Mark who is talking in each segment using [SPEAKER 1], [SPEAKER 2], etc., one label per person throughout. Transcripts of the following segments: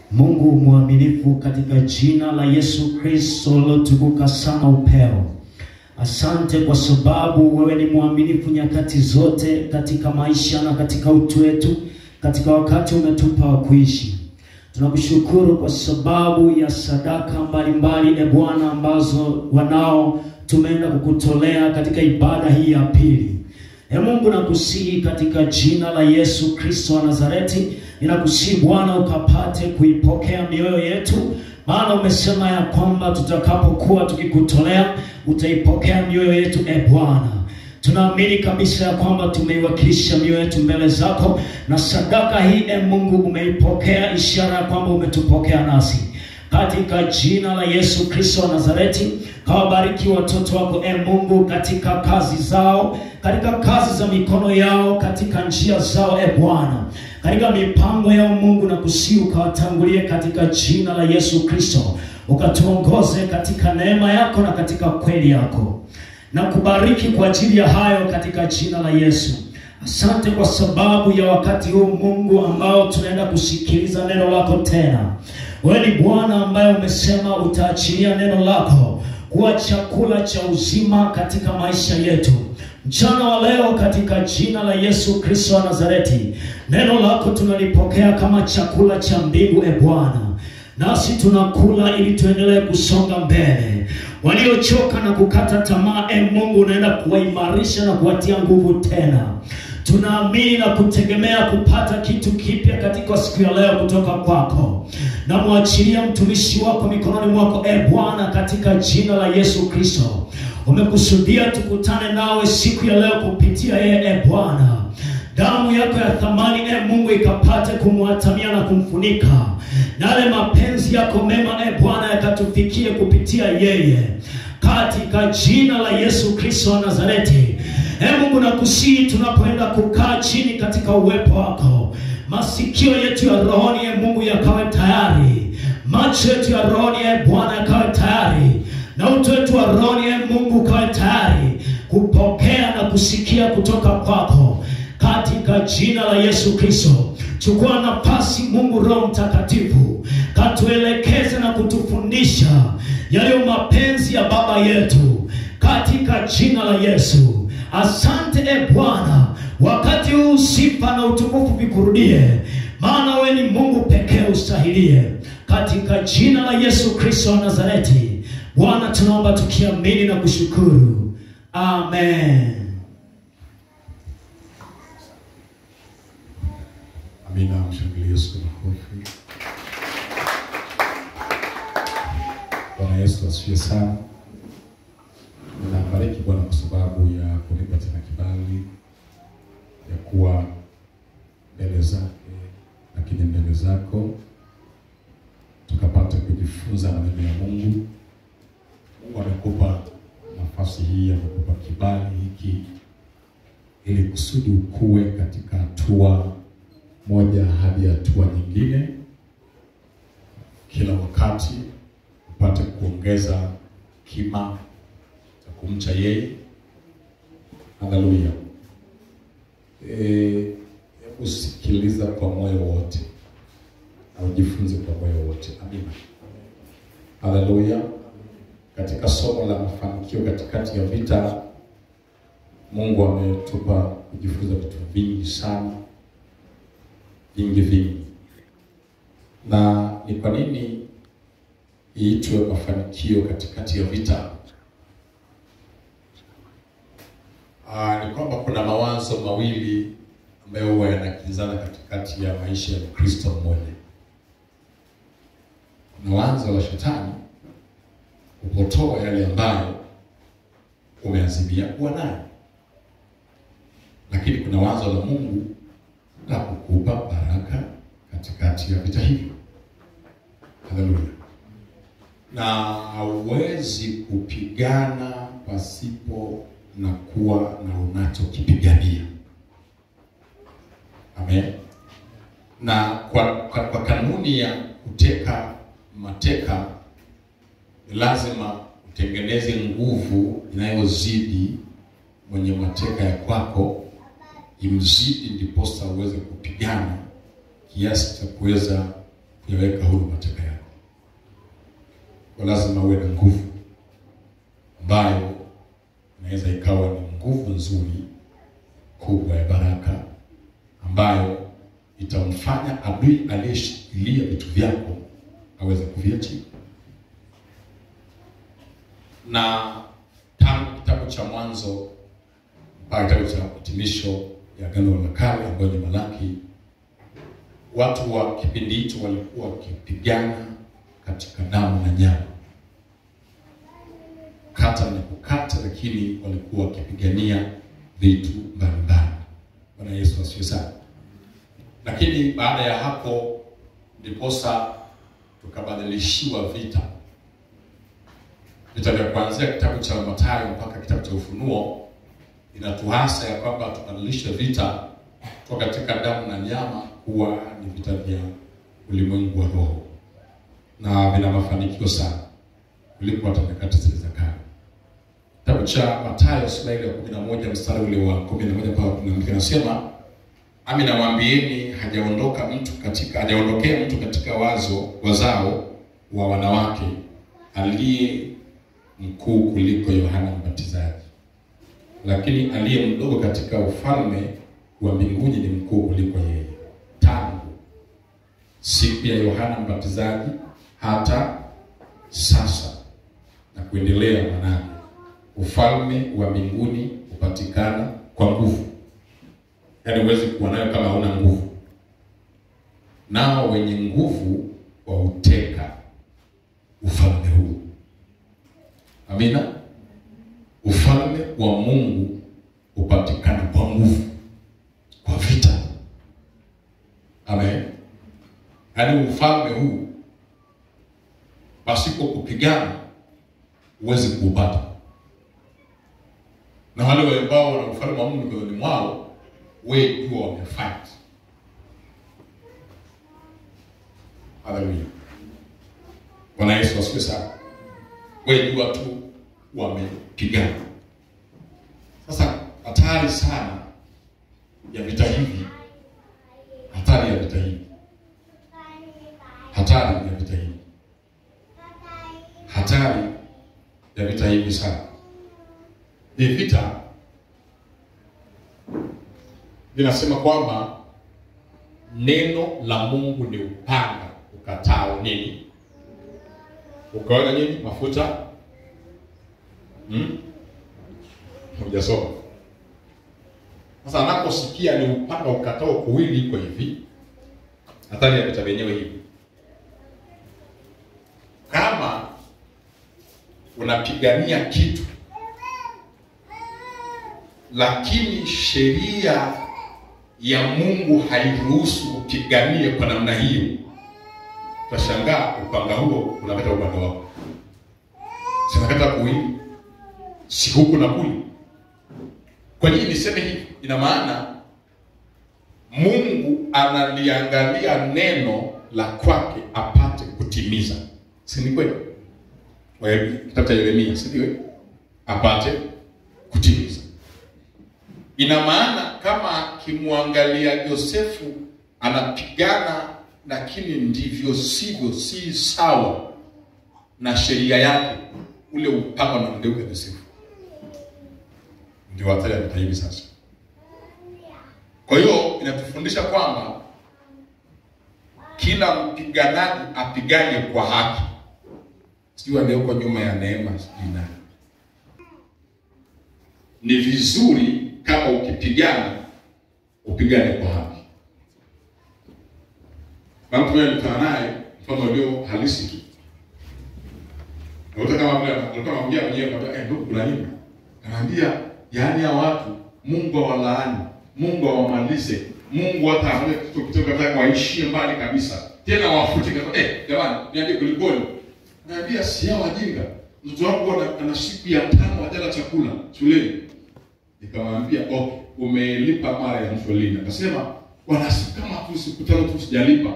[SPEAKER 1] Mungu mwaminifu, katika jina la Yesu Kristo lilotukuka sana upeo, asante kwa sababu wewe ni mwaminifu nyakati zote katika maisha na katika utu wetu, katika wakati umetupa wa kuishi. Tunakushukuru kwa sababu ya sadaka mbalimbali, e Bwana, ambazo wanao tumeenda kukutolea katika ibada hii ya pili. E Mungu, nakusihi katika jina la Yesu Kristo wa Nazareti, ninakusihi Bwana ukapate kuipokea mioyo yetu, maana umesema ya kwamba tutakapokuwa tukikutolea utaipokea mioyo yetu. E Bwana, tunaamini kabisa ya kwamba tumeiwakilisha mioyo yetu mbele zako, na sadaka hii e Mungu umeipokea, ishara ya kwamba umetupokea nasi katika jina la Yesu Kristo wa Nazareti, kawabariki watoto wako e Mungu, katika kazi zao, katika kazi za mikono yao, katika njia zao e Bwana, katika mipango yao Mungu, na kusihi ukawatangulie katika jina la Yesu Kristo, ukatuongoze katika neema yako na katika kweli yako, na kubariki kwa ajili ya hayo katika jina la Yesu. Asante kwa sababu ya wakati huu Mungu ambao tunaenda kusikiliza neno lako tena. Wewe ni Bwana ambaye umesema utaachilia neno lako kuwa chakula cha uzima katika maisha yetu. Mchana wa leo katika jina la Yesu Kristo wa Nazareti, neno lako tunalipokea kama chakula cha mbingu, e Bwana, nasi tunakula ili tuendelee kusonga mbele. Waliochoka na kukata tamaa, e Mungu, unaenda kuwaimarisha na kuwatia nguvu tena. Tunaamini na kutegemea kupata kitu kipya katika siku ya leo kutoka kwako. Namwachilia mtumishi wako mikononi mwako, e Bwana, katika jina la Yesu Kristo. Umekusudia tukutane nawe siku ya leo kupitia yeye, e Bwana. Damu yako ya thamani, e Mungu, ikapate kumwatamia na kumfunika, na yale mapenzi yako mema, e Bwana, yakatufikie kupitia yeye, katika jina la Yesu Kristo wa Nazareti. E Mungu, nakusihi tunapoenda kukaa chini katika uwepo wako, masikio yetu ya rohoni, e Mungu, yakawe tayari, macho yetu ya rohoni, e Bwana, yakawe tayari, na utu wetu wa rohoni, e Mungu, ukawe tayari kupokea na kusikia kutoka kwako, katika jina la Yesu Kristo. Chukua nafasi Mungu, Roho Mtakatifu, katuelekeze na kutufundisha yaliyo mapenzi ya Baba yetu, katika jina la Yesu. Asante e Bwana, wakati huu sifa na utukufu vikurudie, maana wewe ni Mungu pekee ustahilie, katika jina la Yesu Kristo wa Nazareti. Bwana, tunaomba tukiamini na kushukuru, amen.
[SPEAKER 2] Amina, mshangilie Yesu kwa makofi. Bwana Yesu asifiwe sana. Ninabariki Bwana kwa sababu ya kunipa tena kibali ya kuwa mbele zake, lakini mbele zako tukapata kujifunza maneno ya Mungu. Mungu amekupa nafasi hii, amekupa kibali hiki ili kusudi ukue katika hatua moja hadi hatua nyingine, kila wakati upate kuongeza kima cha kumcha yeye. Haleluya! Eh, hebu sikiliza kwa moyo wote na ujifunze kwa moyo wote. Amina. Haleluya! Katika somo la mafanikio katikati ya vita, Mungu ametupa kujifunza vitu vingi sana vingi vingi. Na ni kwa nini iitwe mafanikio katikati ya vita? Aa, ni kwamba kuna mawazo mawili ambayo huwa yanakinzana katikati ya maisha ya Mkristo mmoja. Kuna wazo la shetani kupotoa yale ambayo umeazimia kuwa nayo, lakini kuna wazo la Mungu na kukupa baraka katikati ya vita hivyo. Haleluya! Na hauwezi kupigana pasipo na kuwa na unachokipigania. Amen. Na kwa, kwa, kwa kanuni ya kuteka mateka ni lazima utengeneze nguvu inayozidi mwenye mateka ya kwako imzidi, ndiposa uweze kupigana kiasi cha kuweza kuyaweka huru mateka yako. Kwa lazima uwe na nguvu ambayo inaweza ikawa ni nguvu nzuri kubwa ya baraka ambayo itamfanya adui aliyeshikilia vitu vyako aweze kuviachia. Na tangu kitabu cha Mwanzo mpaka kitabu cha hitimisho ya Agano la Kale ambayo ni Malaki, watu wa kipindi hicho walikuwa wakipigana katika damu na nyama, kata na kukata, lakini walikuwa wakipigania vitu mbalimbali. Bwana Yesu asifiwe sana. Lakini baada ya hapo ndiposa tukabadilishiwa vita, vita vya kuanzia kitabu cha Mathayo mpaka kitabu cha Ufunuo inatuhasa ya kwamba tubadilishe vita kutoka katika damu na nyama kuwa ni vita vya ulimwengu wa roho, na vina mafanikio sana kuliko hata nyakati zile za kale. Kitabu cha Mathayo sura ile ya kumi na moja mstari ule wa kumi na moja mpaka kumi na mbili anasema Ami nawaambieni, hajaondoka mtu katika hajaondokea mtu katika wazo wazao wa wanawake aliye mkuu kuliko Yohana Mbatizaji, lakini aliye mdogo katika ufalme wa mbinguni ni mkuu kuliko yeye. Tangu siku ya Yohana Mbatizaji hata sasa na kuendelea, manake ufalme wa mbinguni hupatikana kwa nguvu yaani huwezi kuwa nayo kama hauna nguvu. Nao wenye nguvu wauteka ufalme huu. Amina. Ufalme wa Mungu hupatikana kwa nguvu, kwa vita. Amen. Yaani ufalme huu pasipo kupigana huwezi kuupata, na wale ambao wana ufalme wa Mungu mioyoni mwao wewe jua wamefight. Haleluya. Bwana Yesu asifiwe sana. Wewe jua tu wamepigana. Sasa hatari sana ya vita hivi, hatari ya vita hivi, hatari ya vita hivi, hatari ya vita hivi sana. Ni vita linasema kwamba neno la Mungu ni upanga ukatao nini? Ukaona nini? Mafuta. Hmm? Hujasoma. Sasa anaposikia ni upanga ukatao kuwili, iko hivi, hatari ya vita vyenyewe hivi. Kama unapigania kitu lakini sheria ya Mungu hairuhusu upiganie kwa namna hiyo, utashangaa upanga huo unakata upande wako, sinakata kuwili, si huku na kuli. Kwa nini niseme hivi? Ina maana Mungu analiangalia neno la kwake apate kutimiza, si ni kweli? Kitabu cha Yeremia, si ndio? Apate kutimiza ina maana kama akimwangalia Yosefu anapigana, lakini ndivyo sivyo, si sawa na sheria yake, ule upanga na mgeuka Yosefu. Ndio hatari ya vita hivi sasa. Kwa hiyo inatufundisha kwamba kila mpiganaji apigane kwa haki, sijui aliyoko nyuma ya neema, sijui nani. Ni vizuri kama ukipigana upigane kwa haki. Na mtu yeye mtana naye mfano ulio halisi tu. Nakuta kama vile alikuwa anaongea mwenyewe kwamba eh, ndugu kuna nini? Anaambia yaani ya watu Mungu awalaani, Mungu awamalize, Mungu hata amle kitu kutoka nataka waishie mbali kabisa. Tena wafute kama eh, jamani, niambie kulikoni? Anaambia si hao wajinga. Mtoto wangu ana, ana siku ya tano hajala chakula shuleni. Nikamwambia okay, umelipa mara ya mwisho lini? Akasema bwana, si kama tu siku tano tu sijalipa.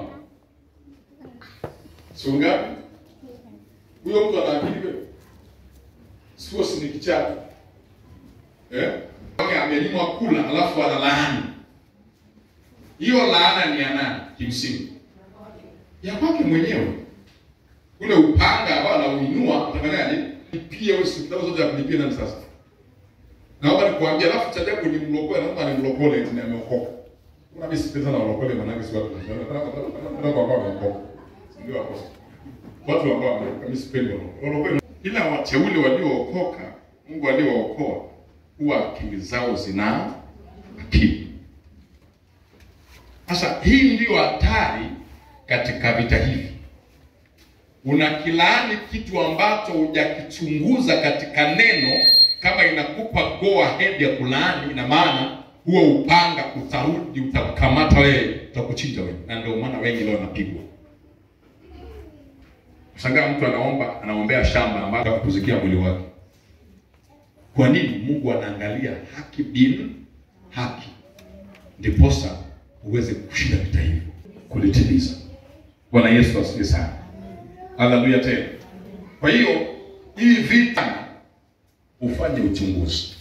[SPEAKER 2] Sio ngapi? Huyo mtu anaamini wewe? Sio si ni kichaka. Eh? Okay, amenyimwa kula alafu ana laani. Hiyo laana ni ya nani kimsingi? ya kwake mwenyewe. Ule upanga ambao anauinua utafanyaje? Pia wewe siku zote ya kulipia nani sasa? Naomba nikuambia, alafu cha ajabu ni mlokole, naomba ni mlokole eti ameokoka. Kuna mimi sipendi sana walokole, maana si watu ndio kwa kwa wameokoka. Ndio hapo. Watu ambao wameokoka mimi sipendi walokole. Ila wateule waliookoka, Mungu aliowaaokoa huwa akili zao zina akili. Sasa hii ndiyo hatari katika vita hivi. Unakilaani kitu ambacho hujakichunguza katika neno, kama inakupa go ahead ya kulaani, ina maana huo upanga utarudi, utakamata wewe, utakuchinja wewe, na ndio maana wengi leo wanapigwa. Shangaa mtu anaomba, anaombea shamba ambalo kuzikia mwili wake. Kwa nini? Mungu anaangalia haki bin haki, ndiposa uweze kushinda vita hivyo, kulitimiza. Bwana Yesu asifiwe sana. Haleluya tena. Kwa hiyo hii vita ufanye uchunguzi.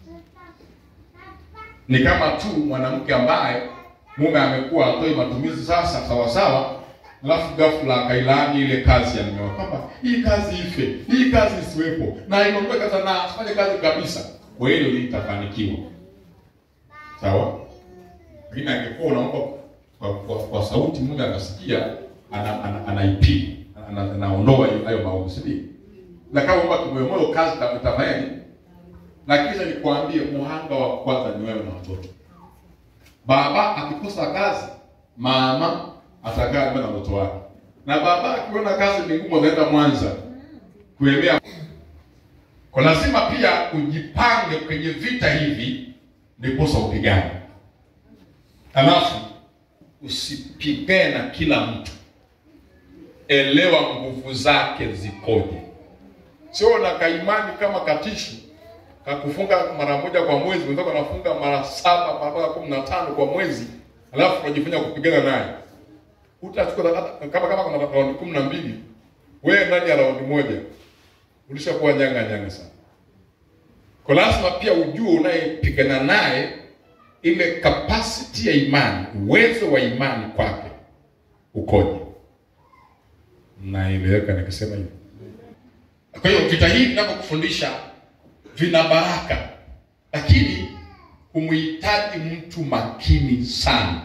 [SPEAKER 2] Ni kama tu mwanamke ambaye mume amekuwa atoi matumizi sasa sawa sawa, alafu ghafla akailaani ile kazi ya mume wake kwamba hii kazi ife, hii kazi isiwepo, na iondoke kata na asifanye kazi kabisa. Kwa hiyo litafanikiwa. Sawa? Lakini angekuwa unaomba kwa, kwa, kwa sauti mume akasikia ana, ana, anaipiga ana, ana, anaondoa hiyo- hayo maovu, si ndio? Na kama kwamba kimoyomoyo kazi itafanyaje? Na kisha nikwambie, muhanga wa kwanza ni wewe na watoto. Baba akikosa kazi, mama atakaa nyumbani na mtoto wake, na baba akiona kazi ni ngumu, anaenda Mwanza kuemea. Kwa lazima pia ujipange kwenye vita hivi, ndiposa upigane. Halafu usipigane na kila mtu, elewa nguvu zake zikoje. Sio na kaimani kama katishu kakufunga mara moja kwa mwezi, mwenzako anafunga mara saba mpaka kumi na tano kwa mwezi, alafu unajifanya kupigana naye. Utachukua hata- kama kama kuna raundi kumi na mbili, wewe ndani ya raundi moja ulishakuwa nyanga nyanga sana. Kwa lazima pia ujue unayepigana naye ile capacity ya imani, uwezo wa imani kwake ukoje. Naeleweka nikisema hivyo? Kwa hiyo vita hii vinavyokufundisha vina baraka, lakini humhitaji mtu makini sana,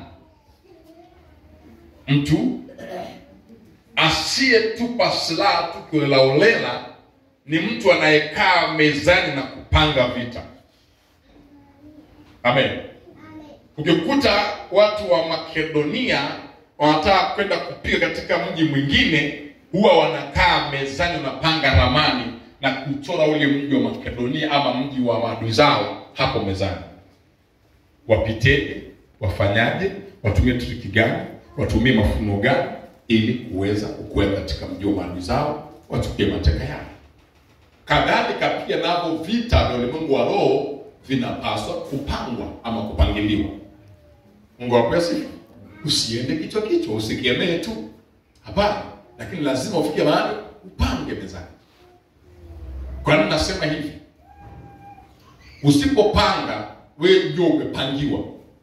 [SPEAKER 2] mtu asiyetupa silaha tu kiolelaolela, ni mtu anayekaa mezani na kupanga vita. Amen. Ukikuta watu wa Makedonia wanataka kwenda kupiga katika mji mwingine, huwa wanakaa mezani, wanapanga ramani na kuchora ule mji wa Makedonia ama mji wa maadui zao hapo mezani, wapiteje, wafanyaje, watumie triki gani, watumie mafuno gani, ili kuweza kukwea katika mji wa maadui zao, wachukue mateka yao. Kadhalika pia navyo vita vya ulimwengu wa roho vinapaswa kupangwa ama kupangiliwa. Mungu akwesi, usiende kichwa kichwa, usikemee tu, hapana, lakini lazima ufike mahali upange mezani. Kwa nini nasema hivi? Usipopanga wewe ndio umepangiwa.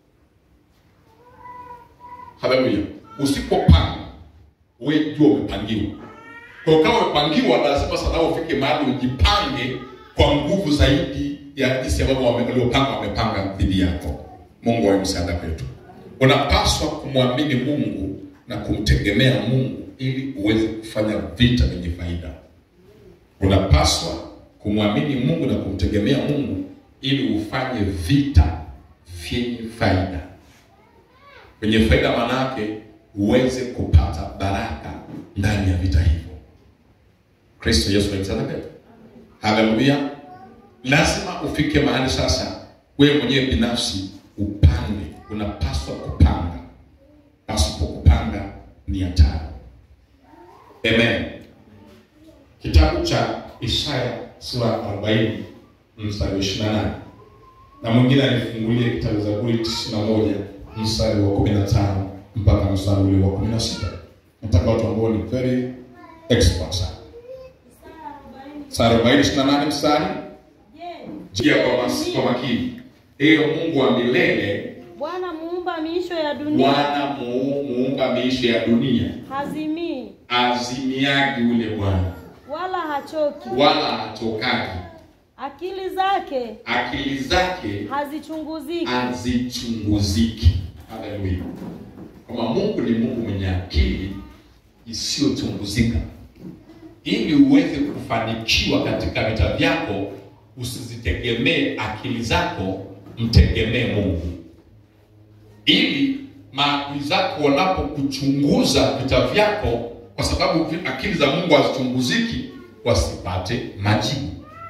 [SPEAKER 2] Haleluya! Usipopanga wewe ndio umepangiwa. Kwa kama umepangiwa, lazima sana ufike mahali ujipange kwa nguvu zaidi ya jinsi ambavyo waliopanga wamepanga dhidi yako. Mungu awe msaada kwetu. Unapaswa kumwamini Mungu na kumtegemea Mungu ili uweze kufanya vita vyenye faida. Unapaswa kumwamini Mungu na kumtegemea Mungu ili ufanye vita vyenye faida. Vyenye faida maana yake uweze kupata baraka ndani ya vita hivyo. Kristo Yesu alimsadaka. Haleluya! Lazima ufike mahali sasa, wewe mwenyewe binafsi upange. Unapaswa kupanga, pasipo kupanga ni hatari. Amen. Kitabu cha Isaya sura 40 mstari wa 28 na mwingine alifungulia kitabu Zaburi 91 mstari wa 15 mpaka mstari ule wa 16. Nataka watu ambao ni very expert sana. Mstari 40 28 mstari Jia kwa mas- kwa makini. Ewe Mungu wa milele,
[SPEAKER 3] Bwana muumba mbingu miisho ya dunia
[SPEAKER 2] Bwana muu- muumba miisho ya dunia
[SPEAKER 3] hazimii
[SPEAKER 2] azimiagi ule Bwana
[SPEAKER 3] wala hachoki,
[SPEAKER 2] wala hatokagi,
[SPEAKER 3] akili zake
[SPEAKER 2] akili zake
[SPEAKER 3] hazichunguziki.
[SPEAKER 2] hazichunguziki. Haleluya! Kama Mungu ni Mungu mwenye akili isiyochunguzika, ili uweze kufanikiwa katika vita vyako, usizitegemee akili zako, mtegemee Mungu, ili maadui zako wanapokuchunguza vita vyako, kwa sababu vi- akili za Mungu hazichunguziki, wasipate majibu.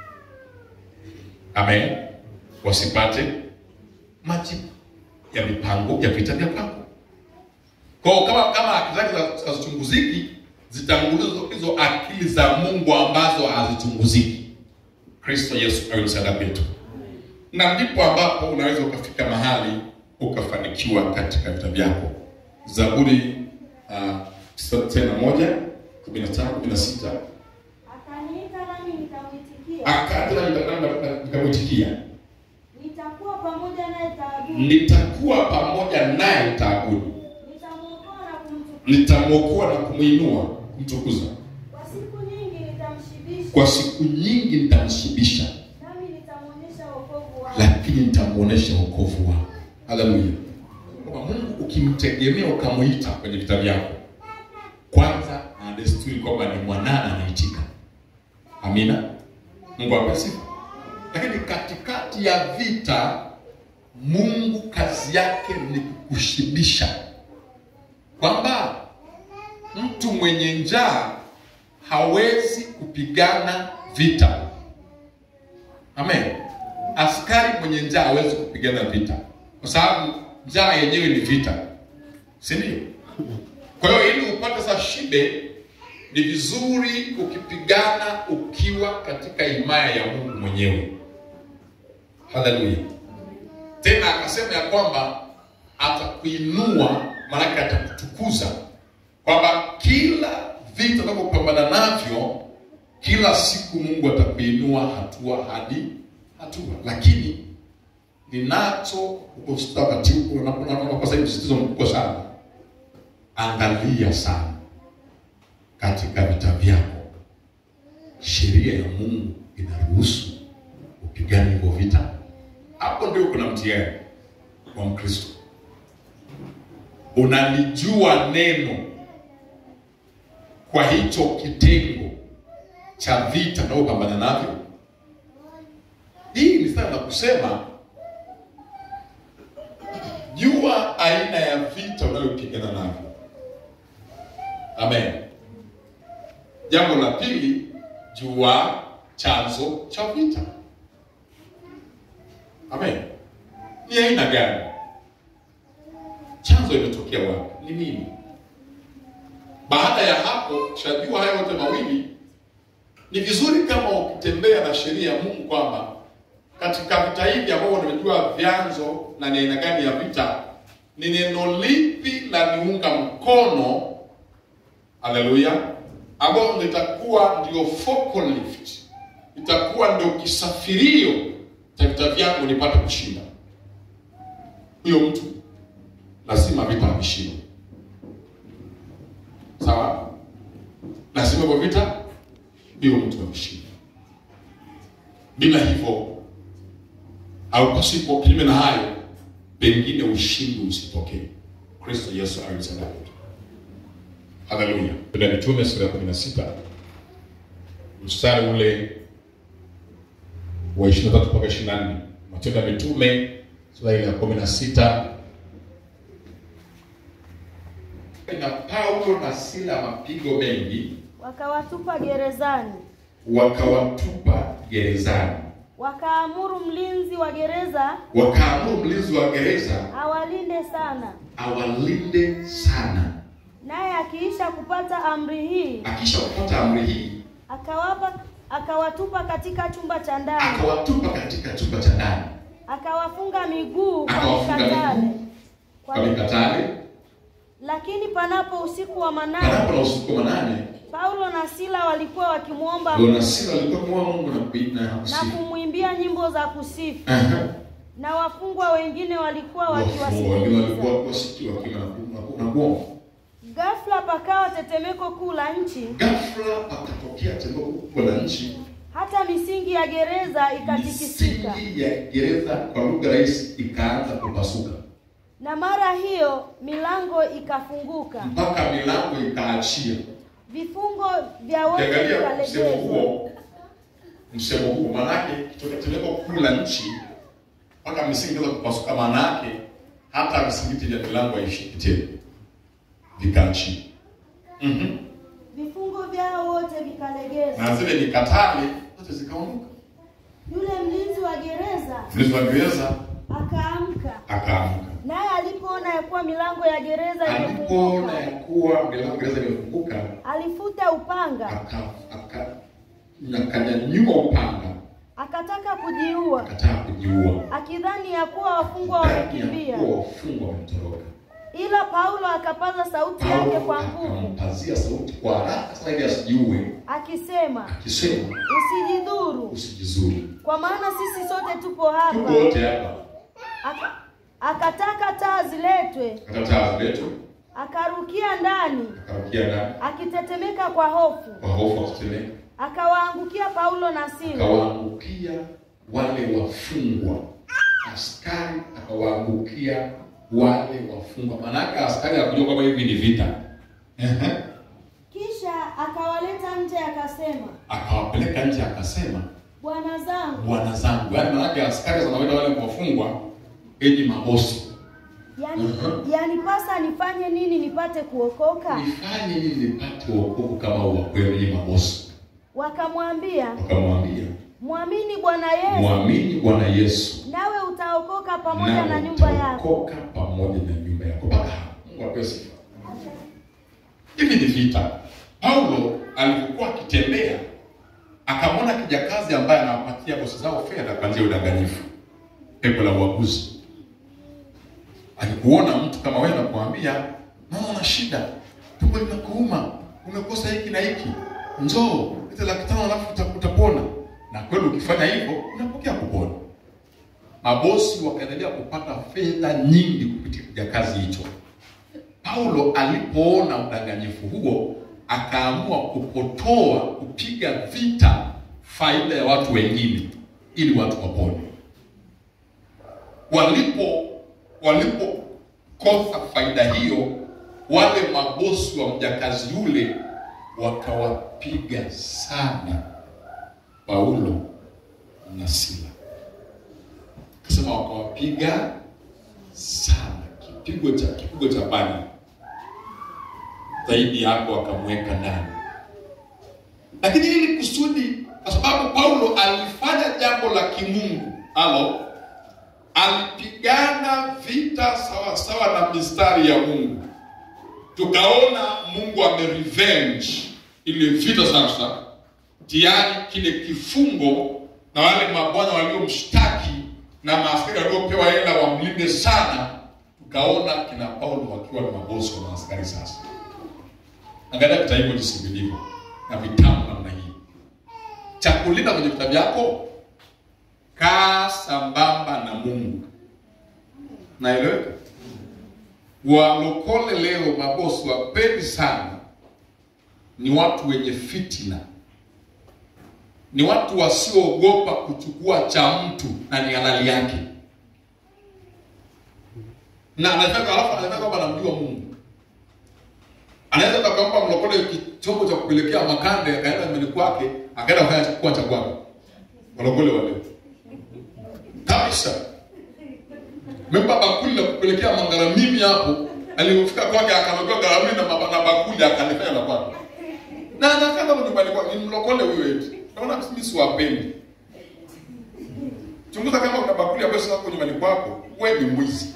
[SPEAKER 2] Amen, wasipate majibu ya mipango ya vita vya kwako. Kwa hiyo kama kama akili zake za- hazichunguziki, zitangulizo hizo akili za Mungu ambazo hazichunguziki. Kristo Yesu awe msaada wetu, na ndipo ambapo unaweza ukafika mahali ukafanikiwa katika vita vyako. Zaburi uh, tena moja kumi na tano kumi na sita
[SPEAKER 3] Akaniita nami nikamwitikia,
[SPEAKER 2] akatena nikamwitikia,
[SPEAKER 3] nitakuwa pamoja naye taabuni,
[SPEAKER 2] nitakuwa pamoja naye taabuni,
[SPEAKER 3] nitamwokoa na kumtukuza.
[SPEAKER 2] nitamwokoa na kumwinua kumtukuza
[SPEAKER 3] Kwa siku nyingi nitamshibisha,
[SPEAKER 2] kwa siku nyingi nitamshibisha,
[SPEAKER 3] nami nitamwonyesha wokovu wangu.
[SPEAKER 2] lakini nitamwonyesha wokovu wao. Haleluya! Kwa Mungu ukimtegemea ukamwita kwenye vita vyako, kwanza ana desturi kwamba ni mwanana anaitika. Amina, Mungu ape sifa. Lakini katikati ya vita, Mungu kazi yake ni kukushibisha, kwamba mtu mwenye njaa hawezi kupigana vita. Amen. Askari mwenye njaa hawezi kupigana vita, kwa sababu njaa yenyewe ni vita, si ndio? Kwa hiyo ili upate sa shibe, ni vizuri ukipigana ukiwa katika himaya ya Mungu mwenyewe. Haleluya! Tena akasema ya kwamba atakuinua, maanake atakutukuza, kwamba kila vita unavyopambana navyo kila siku Mungu atakuinua hatua hadi hatua, lakini ninacho wakati huko unaponakosa hivi msitizo mkubwa sana, angalia sana katika vita vyako, sheria ya Mungu inaruhusu upigane hivyo vita. Hapo ndio kuna mtihani wa Mkristo. Unalijua neno kwa hicho kitengo cha vita unaopambana navyo. Hii ni sana kusema, jua aina ya vita unayopigana navyo. Amen. Jambo la pili, jua chanzo cha vita. Amen. Ni aina gani? Chanzo imetokea wapi? Ni nini? Baada ya hapo, ushajua hayo yote mawili, ni vizuri kama ukitembea na sheria ya Mungu kwamba katika vita hivi ambavyo nimejua vyanzo na ni aina gani ya vita, ni neno lipi la niunga mkono, haleluya, ambao litakuwa ndio focal lift, itakuwa ndio kisafirio cha vita vyangu nipate kushinda. Huyo mtu lazima vita ameshindwa. Sawa, lazima kwa vita hiyo mtu ameshinda. Bila hivyo au pasipo kinyume na hayo, pengine ushindi usitokee. Kristo Yesu alisema hivyo. Haleluya. Tuna Mitume sura ya 16 mstari ule wa 23 mpaka 24. Matendo ya Mitume sura ile ya 16 na Paulo na Sila mapigo mengi
[SPEAKER 3] Wakawatupa gerezani,
[SPEAKER 2] wakawatupa gerezani,
[SPEAKER 3] wakaamuru mlinzi wa gereza
[SPEAKER 2] wakaamuru mlinzi wa gereza
[SPEAKER 3] awalinde sana.
[SPEAKER 2] awalinde sana.
[SPEAKER 3] Naye akiisha kupata amri hii,
[SPEAKER 2] Akisha kupata amri hii,
[SPEAKER 3] akawapa akawatupa katika chumba cha ndani,
[SPEAKER 2] akawatupa katika chumba cha ndani,
[SPEAKER 3] akawafunga miguu kwa
[SPEAKER 2] Akawafunga
[SPEAKER 3] mikatale.
[SPEAKER 2] miguu
[SPEAKER 3] Kwa
[SPEAKER 2] kwa mikatale,
[SPEAKER 3] Lakini panapo usiku wa manane,
[SPEAKER 2] panapo na usiku wa manane.
[SPEAKER 3] Paulo na Sila walikuwa wakimwomba
[SPEAKER 2] Ndio na Sila alikuwa kumwomba Mungu na kuimba na
[SPEAKER 3] na
[SPEAKER 2] kusifu.
[SPEAKER 3] kumwimbia nyimbo za kusifu.
[SPEAKER 2] Aha.
[SPEAKER 3] na wafungwa wengine walikuwa
[SPEAKER 2] Wafungwa wengine walikuwa
[SPEAKER 3] wakiwasikiliza.
[SPEAKER 2] wasikia wakiwa na- na kuomba.
[SPEAKER 3] Ghafla pakawa tetemeko kuu la nchi,
[SPEAKER 2] Ghafla pakatokea tetemeko kubwa la nchi,
[SPEAKER 3] hata misingi ya gereza ikatikisika,
[SPEAKER 2] misingi ya gereza kwa lugha rahisi ikaanza kupasuka
[SPEAKER 3] na mara hiyo milango ikafunguka,
[SPEAKER 2] mpaka milango ikaachia.
[SPEAKER 3] vifungo vya wote
[SPEAKER 2] Ukiangalia msemo
[SPEAKER 3] vikalegezwa.
[SPEAKER 2] huo, msemo huo maanake kitokea tetemeko kuu la nchi mpaka misingi ikaanza kupasuka, maanake hata visingiti vya milango haishiki tena, vikaachia. Mhm.
[SPEAKER 3] Vifungo vyao wote vikalegezwa.
[SPEAKER 2] na zile mikatale zote zikaondoka.
[SPEAKER 3] Yule mlinzi wa gereza
[SPEAKER 2] Mlinzi wa gereza
[SPEAKER 3] akaamka,
[SPEAKER 2] akaamka,
[SPEAKER 3] naye alipoona ya kuwa milango ya gereza
[SPEAKER 2] alipoona ya
[SPEAKER 3] imefunguka,
[SPEAKER 2] kuwa milango ya gereza imefunguka,
[SPEAKER 3] alifuta upanga,
[SPEAKER 2] aka- aka- akanyanyua upanga,
[SPEAKER 3] akataka kujiua,
[SPEAKER 2] akataka kujiua,
[SPEAKER 3] akidhani ya kuwa wafungwa
[SPEAKER 2] ndani ya
[SPEAKER 3] wamekimbia.
[SPEAKER 2] kuwa wafungwa wametoroka.
[SPEAKER 3] Ila Paulo akapaza sauti yake
[SPEAKER 2] Paulo
[SPEAKER 3] kwa nguvu,
[SPEAKER 2] akampazia sauti kwa haraka sana ili asijiue,
[SPEAKER 3] akisema,
[SPEAKER 2] akisema
[SPEAKER 3] usijidhuru,
[SPEAKER 2] usijizuri,
[SPEAKER 3] kwa maana sisi sote tupo
[SPEAKER 2] tuko
[SPEAKER 3] hapa.
[SPEAKER 2] wote hapa.
[SPEAKER 3] Aka, akataka taa ziletwe,
[SPEAKER 2] Akataa letu,
[SPEAKER 3] akarukia ndani,
[SPEAKER 2] akarukia ndani
[SPEAKER 3] akitetemeka kwa hofu,
[SPEAKER 2] kwa hofu, akitetemeka
[SPEAKER 3] akawaangukia Paulo na Sila.
[SPEAKER 2] akawaangukia wale wafungwa, askari akawaangukia wale wafungwa. Maanake askari akujua kwamba hivi ni vita, Ehe.
[SPEAKER 3] Kisha akawaleta nje, akasema,
[SPEAKER 2] akawapeleka nje, akasema
[SPEAKER 3] bwana zangu,
[SPEAKER 2] bwana zangu. Yaani maanake askari zanawaita wale wafungwa enyi mabosi,
[SPEAKER 3] yani,
[SPEAKER 2] Mhm.
[SPEAKER 3] yanipasa nifanye nini nipate kuokoka?
[SPEAKER 2] nifanye nini nipate wokovu kama wa kwenu, enyi mabosi?
[SPEAKER 3] Wakamwambia,
[SPEAKER 2] Wakamwambia
[SPEAKER 3] mwamini Bwana Yesu,
[SPEAKER 2] mwamini Bwana Yesu
[SPEAKER 3] nawe utaokoka pamoja na
[SPEAKER 2] nawe
[SPEAKER 3] nyumba yako.
[SPEAKER 2] utaokoka pamoja na nyumba yako. Mpaka hapo Mungu apewe sifa. Hivi ni vita. Paulo alipokuwa akitembea akamwona kijakazi ambaye anawapatia bosi zao fedha kwa njia ya udanganyifu, pepo la uaguzi. Alikuona mtu kama wewe nakuambia, mama, una shida, tumbo linakuuma, umekosa hiki na hiki, njoo leta laki tano alafu uta- utapona. Na kweli ukifanya hivyo unapokea kupona. Mabosi wakaendelea kupata fedha nyingi kupitia kijakazi hicho. Paulo alipoona udanganyifu huo, akaamua kupotoa, kupiga vita faida ya watu wengine ili watu wapone. Walipo walipokosa faida hiyo, wale mabosi wa mjakazi yule wakawapiga sana Paulo na Sila, akasema wakawapiga sana, kipigo cha kipigo cha bani zaidi yako, akamweka ndani. Lakini ili kusudi, kwa sababu Paulo alifanya jambo la kimungu, alo alipigana vita sawa sawa na mistari ya Mungu. Tukaona Mungu amerevenge ile vita sasa, tayari kile kifungo na wale mabwana waliomshtaki na maaskari waliopewa hela wamlinde sana, tukaona kina Paulo wakiwa na mabosi wa maaskari sasa. Angalia vita hivyo jinsi vilivyo na vitamu namna hii. Cha kulinda kwenye vita vyako, kaa sambamba na Mungu. Naeleweka? Walokole leo, mabosi wapendi sana, ni watu wenye fitina, ni watu wasioogopa kuchukua cha mtu na ni halali yake, na anataka alafu anataka kwamba anamjua Mungu anaweza takampa mlokole chombo cha kupelekea makande, akaenda nyumbani kwake, akaenda kufanya chakua cha kwake. Walokole wale kabisa, memba bakuli la kupelekea mangaramimi hapo, alipofika kwake akamwekea garamimi na maba- na bakuli akalifanya la kwake, na anakaa kama nyumbani kwake. Ni mlokole huyo eti, naona mimi siwapendi. Chunguza kama kuna bakuli ambayo sasa kwa nyumbani kwako, wewe ni mwizi.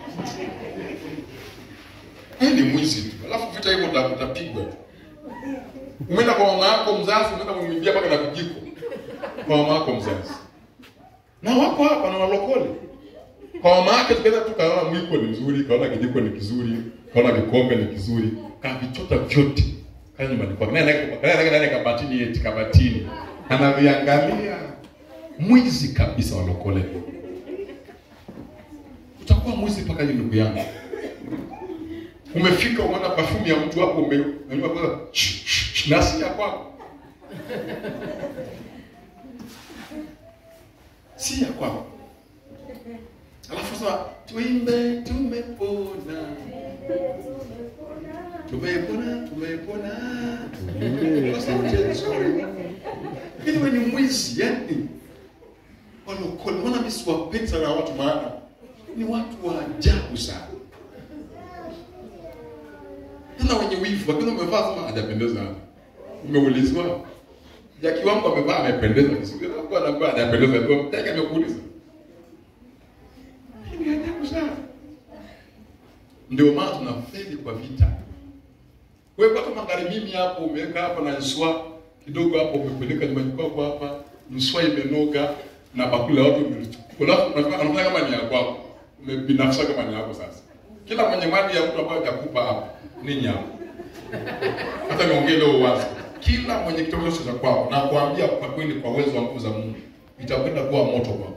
[SPEAKER 2] Wewe ni mwizi tu. Alafu vita hivyo uta- utapigwa tu. Umeenda kwa mama yako mzazi, umeenda kumwingia mpaka na vijiko. Kwa mama yako mzazi. Na wako hapa na walokole. Kwa mama yake tukaenda tu kaona mwiko ni mzuri, kaona kijiko ni kizuri, kaona kikombe ni kizuri, kavichota vyote. Kaja nyumbani kwake. Naye naye naye naye kabatini eti kabatini. Anaviangalia. Mwizi kabisa walokole. utakuwa mwizi mpaka lini ndugu yangu? Umefika umeona perfume ya mtu hapo ume umenywa kwa nasi ya kwako. Si ya kwako. Alafu sasa tuimbe tumepona. Tumepona, tumepona. Kwa sauti nzuri. Lakini wewe ni mwizi yani. Walokole, mbona mimi siwapendi sana watu maana ni watu wa ajabu sana. Tena wenye wivu, lakini umevaa kama hajapendeza. Umeulizwa Jaki wangu amevaa amependeza, kisivyo kwa anakuwa hajapendeza, ndio Jaki amekuuliza. Ni ajabu sana. Ndio maana tunafeli kwa vita. Wewe kwa kama gari mimi hapo umeweka hapa na nswa kidogo hapo umepeleka nyumbani kwako hapa, nswa imenoga na bakuli la watu umelichukua. Alafu unafanya unafanya kama ni ya kwako. Umebinafsisha kama ni yako sasa. Kila mwenye mali ya mtu ambaye atakupa hapa ni nyama. Hata niongee leo wazi. Kila mwenye kitu cha kwako na kuambia kwa kweli kwa uwezo wa nguvu za Mungu itakwenda kuwa moto kwako.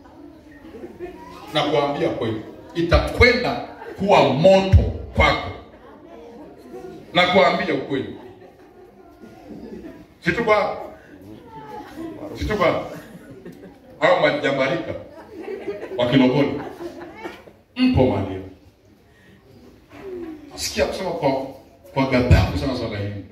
[SPEAKER 2] Na kuambia kweli itakwenda kuwa moto kwako. Na kuambia ukweli. Situpa Situpa au majambarika wa Kilogoni mpo mahali sikia kusema kwa kwa ghadhabu sana swala hili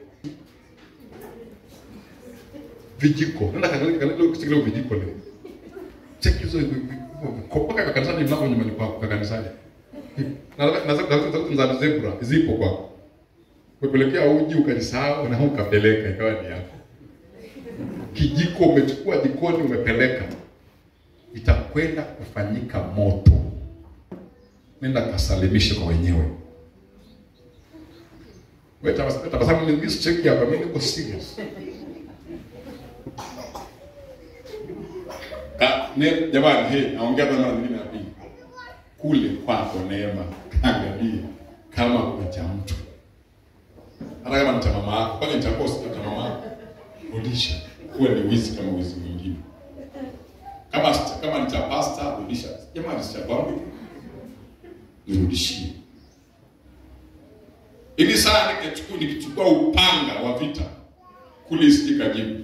[SPEAKER 2] vijiko nenda kanisa leo kusikia vijiko leo cheki hizo kopaka kwa kanisani mlango nyumbani kwako kwa kanisani na na za za zebra zipo kwako umepelekea uji ukajisahau na ukapeleka ikawa ni yako kijiko umechukua jikoni umepeleka itakwenda kufanyika moto nenda kasalimishe kwa wenyewe wewe tabasamu tabasamu ni mimi cheki hapa mimi niko serious Ah, ne, jamani, hey, naongea tena mara nyingine ya pili. Kule kwako neema, angalia kama kuna cha mtu. Hata kama ni cha mama yako, kwani nitakosa cha mama yako. Rudisha. Uwe ni wizi kama wizi mwingine. Kama kama ni cha pasta, rudisha. Jamani, si cha kwangu. Nirudishie. Ili saa nikichukua nikichukua upanga wa vita kule isikika jibu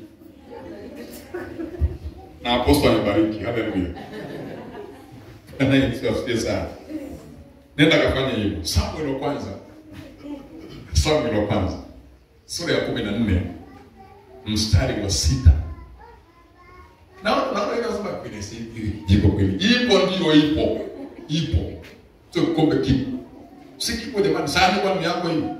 [SPEAKER 2] na apostol amebariki. Haleluya. Na Yesu asifiwe sana. Nenda kafanya hivyo. Samuel wa kwanza. Samuel wa kwanza. Sura ya kumi na nne mstari wa sita. Naona naona ile nasema kwenye sipi. Ipo kweli. Ipo ndio ipo. Ipo. Sio kombe kipo. Si kipo jamani, sasa kwa ni yako hivi.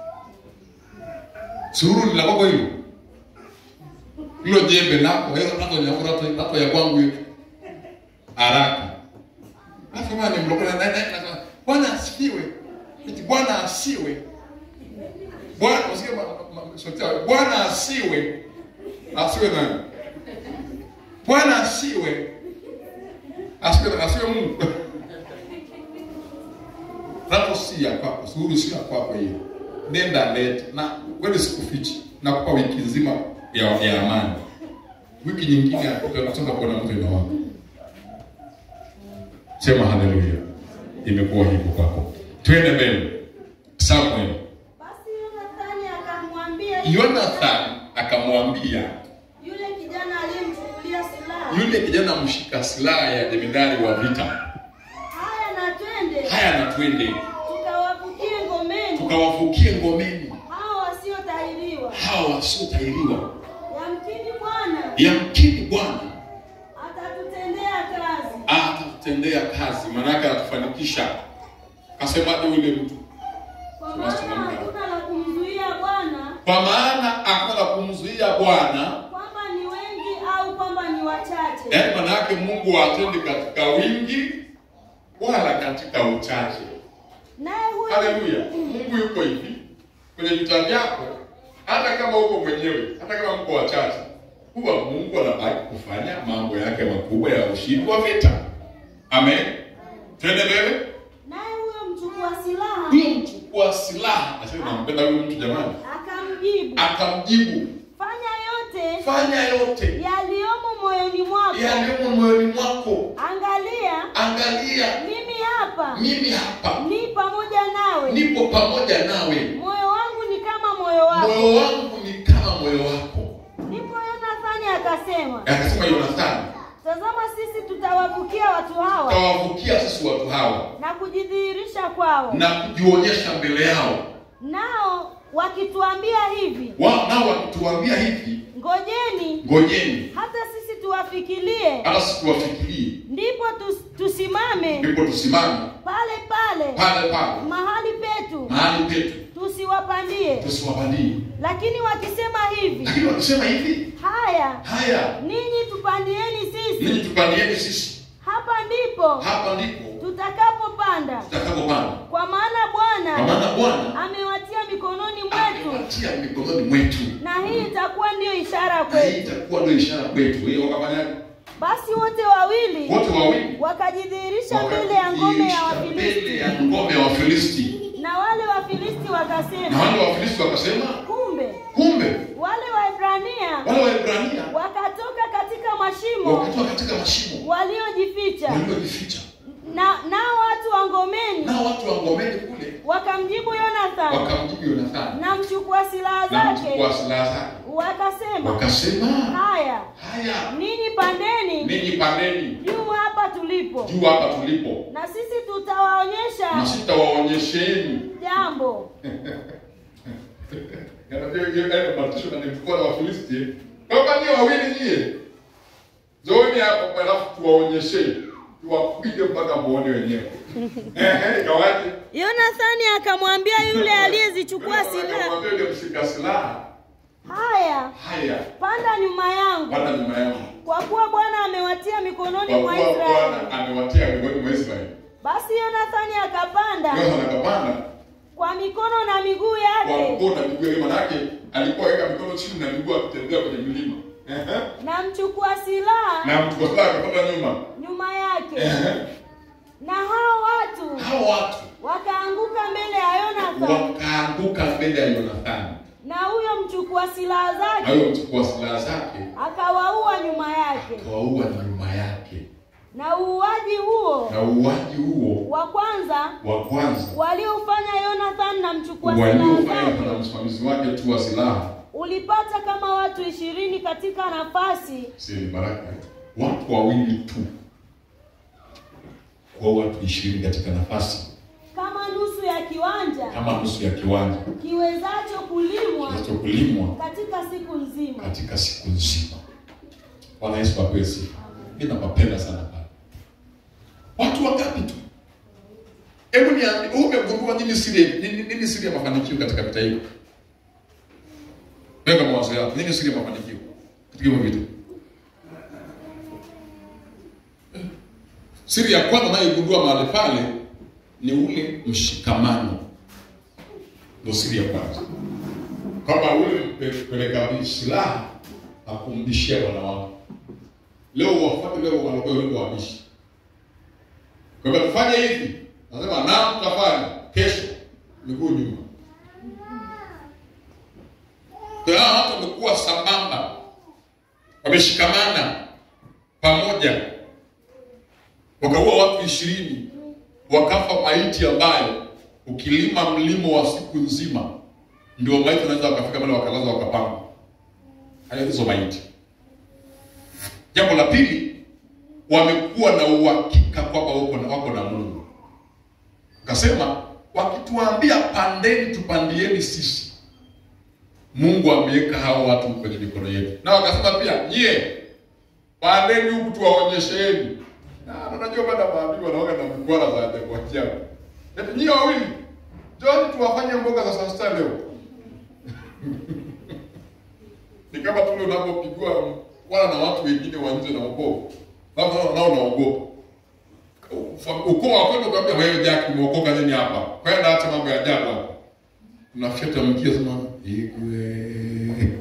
[SPEAKER 2] Suru ni la kwako hivi hilo jembe lako hiyo nako ni nako nako ya kwangu hiyo haraka alafu mwana mlokole na na bwana asifiwe eti bwana asiwe bwana usikie sote bwana asiwe asiwe nani bwana asiwe asiwe asiwe Mungu Rapo si ya kwako, suru si ya kwako hiyo. Nenda lete na wewe sikufichi. Nakupa wiki nzima ya, ya amani. Wiki nyingine utaanza kuona mtu ina wako. Sema haleluya. Imekuwa hivyo kwako. Twende mbele. Samuel.
[SPEAKER 3] Basi Yonathani akamwambia
[SPEAKER 2] Jonathan akamwambia
[SPEAKER 3] yule kijana aliyemchukulia silaha,
[SPEAKER 2] yule kijana mshika silaha ya jemedari wa vita,
[SPEAKER 3] haya na twende
[SPEAKER 2] haya na twende
[SPEAKER 3] tukawavukie ngomeni
[SPEAKER 2] tukawavukie ngomeni
[SPEAKER 3] hao wasiotahiriwa.
[SPEAKER 2] hawa wasiotahiriwa.
[SPEAKER 3] Yamkini Bwana
[SPEAKER 2] Yamkini Bwana
[SPEAKER 3] atatutendea kazi,
[SPEAKER 2] atatutendea kazi, maanake atatufanikisha. Kasemaje yule mtu?
[SPEAKER 3] kwa maana hakuna la kumzuia Bwana
[SPEAKER 2] Kwa maana hakuna la kumzuia Bwana,
[SPEAKER 3] kwamba ni wengi au kwamba ni wachache.
[SPEAKER 2] yaani maana yake Mungu hatendi katika wingi wala katika uchache.
[SPEAKER 3] Naye huyo
[SPEAKER 2] Haleluya! Mungu yuko hivi kwenye vita vyako, hata kama uko mwenyewe, hata kama mko wachache, huwa Mungu anabaki kufanya mambo yake makubwa ya ushindi wa vita. Amen. Twende mbele.
[SPEAKER 3] naye huyo mchukua silaha
[SPEAKER 2] Huyo mchukua silaha, nasema nampenda huyo mtu jamani,
[SPEAKER 3] akamjibu,
[SPEAKER 2] akamjibu
[SPEAKER 3] fanya yote
[SPEAKER 2] fanya yote
[SPEAKER 3] yaliyomo moyoni mwako.
[SPEAKER 2] yaliyomo moyoni mwako,
[SPEAKER 3] Angalia,
[SPEAKER 2] angalia
[SPEAKER 3] mimi hapa hapa
[SPEAKER 2] mimi hapa
[SPEAKER 3] ni pamoja nawe
[SPEAKER 2] nipo pamoja nawe
[SPEAKER 3] moyo wangu ni kama moyo wako
[SPEAKER 2] moyo wangu ni kama moyo wako
[SPEAKER 3] ndipo yonathani akasema
[SPEAKER 2] akasema yonathani
[SPEAKER 3] tazama sisi tutawavukia watu hawa
[SPEAKER 2] tawavukia sisi watu hawa
[SPEAKER 3] na kujidhihirisha kwao
[SPEAKER 2] na kujionyesha mbele yao
[SPEAKER 3] nao wakituambia hivi
[SPEAKER 2] Wa- nao wakituambia hivi
[SPEAKER 3] ngojeni
[SPEAKER 2] ngojeni
[SPEAKER 3] hata sisi tuwafikirie
[SPEAKER 2] hata sisi tuwafikirie
[SPEAKER 3] ndipo tus, tusimame
[SPEAKER 2] ndipo tusimame
[SPEAKER 3] pale pale
[SPEAKER 2] pale pale
[SPEAKER 3] mahali petu
[SPEAKER 2] mahali petu
[SPEAKER 3] tusiwapandie
[SPEAKER 2] tusiwapandie
[SPEAKER 3] lakini wakisema hivi
[SPEAKER 2] lakini wakisema hivi
[SPEAKER 3] haya
[SPEAKER 2] haya
[SPEAKER 3] ninyi tupandieni sisi
[SPEAKER 2] ninyi tupandieni sisi
[SPEAKER 3] hapa ndipo
[SPEAKER 2] hapa ndipo
[SPEAKER 3] tutakapopanda
[SPEAKER 2] tutakapopanda
[SPEAKER 3] kwa maana
[SPEAKER 2] kwa
[SPEAKER 3] bwana
[SPEAKER 2] maana bwana
[SPEAKER 3] amewatia mikononi mwetu
[SPEAKER 2] amewatia mikononi mwetu
[SPEAKER 3] na hii itakuwa ndiyo ishara
[SPEAKER 2] na hii
[SPEAKER 3] kwetu
[SPEAKER 2] itakuwa ndio ishara kwetu hiyo wakafanyaje
[SPEAKER 3] basi wote wawili
[SPEAKER 2] wote wawili
[SPEAKER 3] wakajidhihirisha mbele ya ngome ya
[SPEAKER 2] Wakajidirisha mbele ya
[SPEAKER 3] wafilisti
[SPEAKER 2] ngome ya wafilisti
[SPEAKER 3] na wale wafilisti
[SPEAKER 2] na
[SPEAKER 3] wakasema
[SPEAKER 2] wale wafilisti wakasema
[SPEAKER 3] kumbe
[SPEAKER 2] kumbe
[SPEAKER 3] wale waebrania
[SPEAKER 2] wale waebrania
[SPEAKER 3] wakatoka katika mashimo
[SPEAKER 2] wakatoka katika mashimo
[SPEAKER 3] waliojificha
[SPEAKER 2] waliojificha
[SPEAKER 3] na nao watu wa ngomeni
[SPEAKER 2] nao watu wa ngomeni kule
[SPEAKER 3] wakamjibu yonathani
[SPEAKER 2] wakamjibu yonathani
[SPEAKER 3] na mchukua silaha
[SPEAKER 2] na
[SPEAKER 3] zake
[SPEAKER 2] mchukua silaha zake
[SPEAKER 3] wakasema
[SPEAKER 2] wakasema
[SPEAKER 3] haya
[SPEAKER 2] haya
[SPEAKER 3] ninyi pandeni
[SPEAKER 2] ninyi pandeni
[SPEAKER 3] juu hapa tulipo
[SPEAKER 2] juu hapa tulipo
[SPEAKER 3] na sisi tutawaonyesha
[SPEAKER 2] na sitawaonyesheni
[SPEAKER 3] jambo
[SPEAKER 2] matisho na nimkuwa na wafilisti kama ni wawili nyie zooni hapo alafu tuwaonyesheni tuwapige mpaka muone wenyewe Ehe, ikawaje
[SPEAKER 3] yonathani akamwambia yule aliyezichukua silaha
[SPEAKER 2] Akamwambia yule mshika silaha
[SPEAKER 3] haya
[SPEAKER 2] haya
[SPEAKER 3] panda nyuma yangu
[SPEAKER 2] panda nyuma yangu
[SPEAKER 3] kwa kuwa bwana amewatia mikononi
[SPEAKER 2] kwa
[SPEAKER 3] mwa
[SPEAKER 2] kuwa
[SPEAKER 3] israeli
[SPEAKER 2] bwana amewatia mikononi mwa israeli
[SPEAKER 3] basi yonathani akapanda
[SPEAKER 2] yohana akapanda
[SPEAKER 3] kwa mikono na miguu
[SPEAKER 2] kwa
[SPEAKER 3] yake
[SPEAKER 2] mkono na miguu yake manake alikuwa aweka mikono chini na miguu akitembea kwenye milima Ehe.
[SPEAKER 3] na mchukua silaha
[SPEAKER 2] na mtu kwa silaha akapanda nyuma
[SPEAKER 3] nyuma yake
[SPEAKER 2] Ehe.
[SPEAKER 3] na hao watu
[SPEAKER 2] hao watu
[SPEAKER 3] wakaanguka mbele ya yonathani
[SPEAKER 2] wakaanguka mbele ya yonathani
[SPEAKER 3] na huyo mchukua silaha
[SPEAKER 2] na
[SPEAKER 3] zake
[SPEAKER 2] huyo mchukua silaha zake
[SPEAKER 3] akawaua nyuma yake
[SPEAKER 2] akawaua na nyuma yake
[SPEAKER 3] na uuaji huo
[SPEAKER 2] na uuaji huo
[SPEAKER 3] wa kwanza
[SPEAKER 2] wa kwanza
[SPEAKER 3] waliofanya Yonathan na mchukua silaha
[SPEAKER 2] waliofanya na
[SPEAKER 3] zake
[SPEAKER 2] msimamizi wake tu wa silaha
[SPEAKER 3] ulipata kama watu ishirini katika nafasi
[SPEAKER 2] si ni baraka watu wawili tu kwa watu ishirini katika nafasi
[SPEAKER 3] kama nusu ya kiwanja
[SPEAKER 2] kama nusu ya kiwanja
[SPEAKER 3] kiwezacho kulimwa
[SPEAKER 2] kinachokulimwa
[SPEAKER 3] katika siku nzima.
[SPEAKER 2] katika siku nzima. Bwana Yesu apewe sifa. Mimi napapenda sana pale. Watu wangapi tu? Hebu niambie, umegundua nini siri nini, nini siri ya mafanikio katika vita hivi? Weka mawazo yako. Nini siri ya mafanikio katika hivyo vita? Siri ya kwanza unayogundua mahali pale ni ule mshikamano. Ndio siri ya kwanza kwamba ule mpeleka silaha akumbishia bwana wako leo wafuate leo wanakuwa wale wabishi kwa hivyo tufanye hivi nasema naam tutafanya kesho miguu nyuma kwa hiyo watu wamekuwa sambamba wameshikamana pamoja wakaua watu ishirini wakafa maiti ambayo ukilima mlimo wa siku nzima ndio maiti wanaweza wakafika pale wakalaza wakapanga haya hizo maiti jambo la pili wamekuwa na uhakika kwamba wako na, wako na mungu akasema wakituambia pandeni tupandieni sisi mungu ameweka hao watu kwenye mikono yetu na wakasema pia nyie pandeni huku tuwaonyesheni na unajua baada ya maambiwa wanaoga na mkwara za ajabu ajabu eti nyie wawili Njoni tuwafanye mboga za saa sita leo. Ni kama tule unapopigwa wala na watu wengine wa nje na ukoo. Baba nao nao naogopa. Ukoo wa kwenda kwambia wewe Jack umeokoka nini hapa? Kwenda acha mambo ya ajabu hapa. Unafyata mkia sema igwe.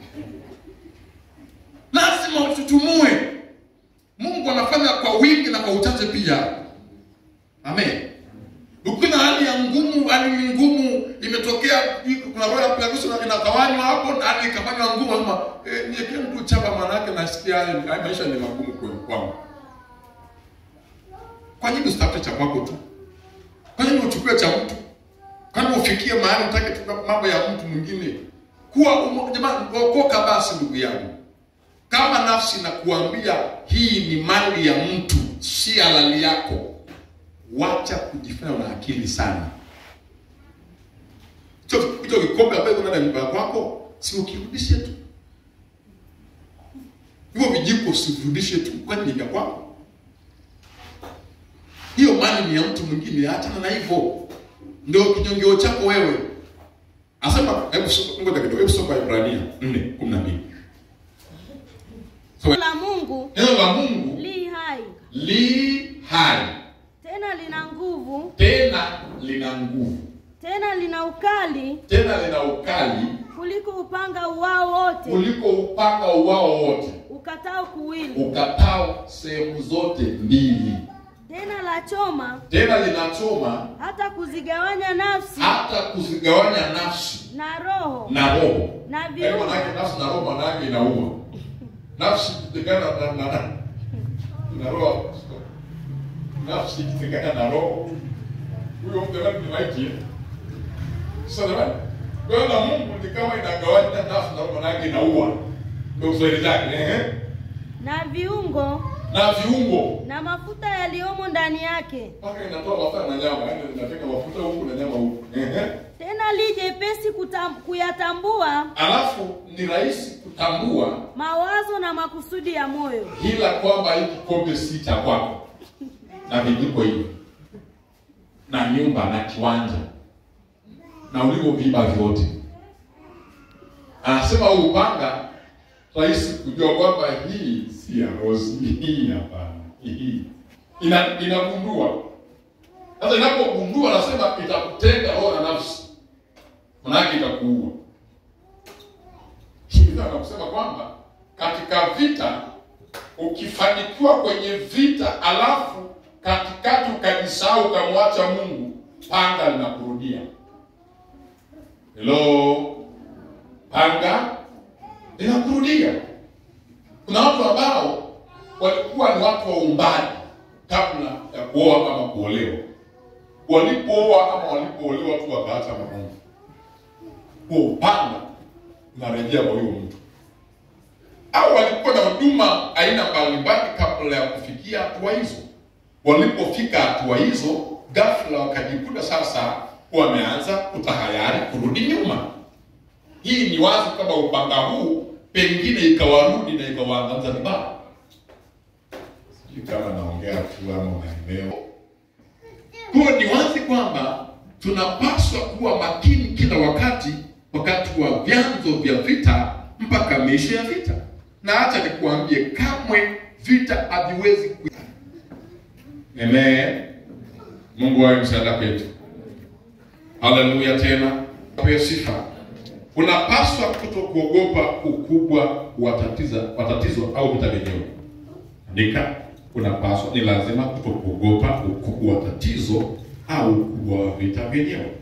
[SPEAKER 2] Lazima ututumue. Mungu anafanya kwa wingi na kwa uchache pia. Amen. Ukiwa na hali ya ngumu, hali ni ngumu, imetokea kuna roho ya Yesu na inatawanywa hapo na hali ikafanywa ngumu, sema eh, niekee mtu chapa, maana yake nasikia haya haya maisha ni magumu kweli kwangu. Kwa nini usitafute cha kwako tu? Kwa nini uchukue cha mtu? Kama ufikie mahali utake tu mambo ya mtu mwingine, kuwa umo- jamani, okoka basi ndugu yangu. Kama nafsi nakuambia hii ni mali ya mtu, si halali yako, wacha kujifanya una akili sana. Hicho hicho kikombe ambacho kuna ndani ya nyumba kwako, si ukirudishe tu. Hivyo vijiko usivirudishe tu, kwani ni vya kwako. Hiyo mali ni ya mtu mwingine, achana na hivyo. Ndio kinyongeo chako wewe. Asema hebu soma ngoja kidogo, hebu soma Ibrania 4:12. So,
[SPEAKER 3] la Mungu
[SPEAKER 2] neno la Mungu
[SPEAKER 3] li hai
[SPEAKER 2] li hai
[SPEAKER 3] tena lina nguvu
[SPEAKER 2] tena lina nguvu
[SPEAKER 3] tena lina ukali
[SPEAKER 2] tena lina ukali
[SPEAKER 3] kuliko upanga uwao wote
[SPEAKER 2] kuliko upanga uwao wote
[SPEAKER 3] ukatao kuwili
[SPEAKER 2] ukatao sehemu zote mbili
[SPEAKER 3] tena la choma
[SPEAKER 2] tena linachoma
[SPEAKER 3] hata kuzigawanya nafsi
[SPEAKER 2] hata kuzigawanya nafsi
[SPEAKER 3] na roho
[SPEAKER 2] na roho
[SPEAKER 3] na
[SPEAKER 2] Eh,
[SPEAKER 3] viungo
[SPEAKER 2] manake nafsi na roho manake inauma nafsi ikitengana na, na, na, na roho nafsi ikitengana na roho huyo mtu jamani ni maiti eh? sasa jamani kwa hiyo na Mungu ni kama inagawanya nafsi na roho manake inaua ndio Kiswahili chake eh
[SPEAKER 3] na viungo
[SPEAKER 2] na viungo
[SPEAKER 3] na mafuta yaliyomo ndani yake
[SPEAKER 2] mpaka inatoa mafuta na nyama yani inateka mafuta huku na nyama huku eh
[SPEAKER 3] tena li jepesi kutam- kuyatambua
[SPEAKER 2] alafu ni rahisi kutambua
[SPEAKER 3] mawazo na makusudi ya moyo
[SPEAKER 2] ila kwamba hii kikombe si cha kwako na vijiko hivi na nyumba na kiwanja na ulivyoviba vyote anasema huu upanga rahisi kujua kwamba hii si ya rosi hii hapana hii ina inagundua sasa inapogundua anasema itakutenga roho na nafsi manake itakuua Hivi nataka kusema kwamba katika vita ukifanikiwa kwenye vita alafu katikati ukajisahau ukamwacha Mungu, panga linakurudia. Hello, panga linakurudia. Kuna watu ambao walikuwa ni watu wa umbali kabla ya kuoa ama kuolewa. Walipooa ama walipoolewa tu wakaacha Mungu, huo upanga unarejea kwa huyo mtu au walikuwa na huduma aina mbalimbali kabla ya kufikia hatua hizo. Walipofika hatua hizo, ghafla wakajikuta sasa wameanza kutahayari kurudi nyuma. Hii ni wazi kama upanga huu pengine ikawarudi na ikawaangamiza vibaya. Sijui kama naongea tu ama unaelewa. Kwa hiyo ni wazi kwamba tunapaswa kuwa makini kila wakati, wakati wa vyanzo vya vita mpaka miisho ya vita. Na acha nikuambie, kamwe vita haviwezi ku Amen. Mungu awe msaada kwetu. Haleluya tena. Apewe sifa. Unapaswa kuto kuogopa ukubwa wa tatizo, wa tatizo au vita vyenyewe. Andika, unapaswa ni lazima kuto kuogopa ukubwa wa tatizo au ukubwa wa vita vyenyewe.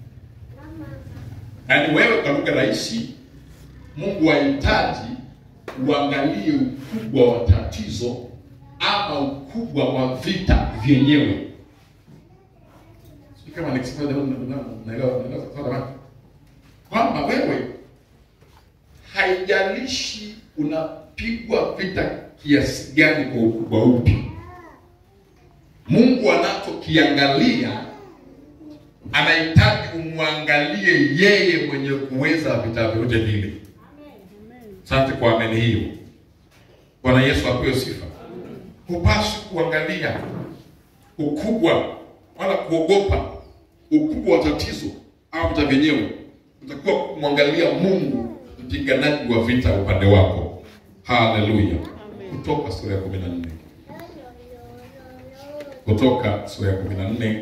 [SPEAKER 2] Yaani wewe kwa lugha rahisi, Mungu hahitaji uangalie ukubwa wa tatizo ama ukubwa wa vita vyenyewe. Sijui kama nikisema leo naelewa naelewa sawa kwamba wewe haijalishi unapigwa vita kiasi gani kwa ukubwa upi, Mungu anachokiangalia anahitaji umwangalie yeye mwenye kuweza vita vyote vile. Asante kwa ameni hiyo. Bwana Yesu apewe sifa. Hupaswi kuangalia ukubwa wala kuogopa ukubwa wa tatizo au vita vyenyewe. Utakuwa kumwangalia Mungu mpiganaji wa vita upande wako. Haleluya. Kutoka sura ya 14. Kutoka sura ya 14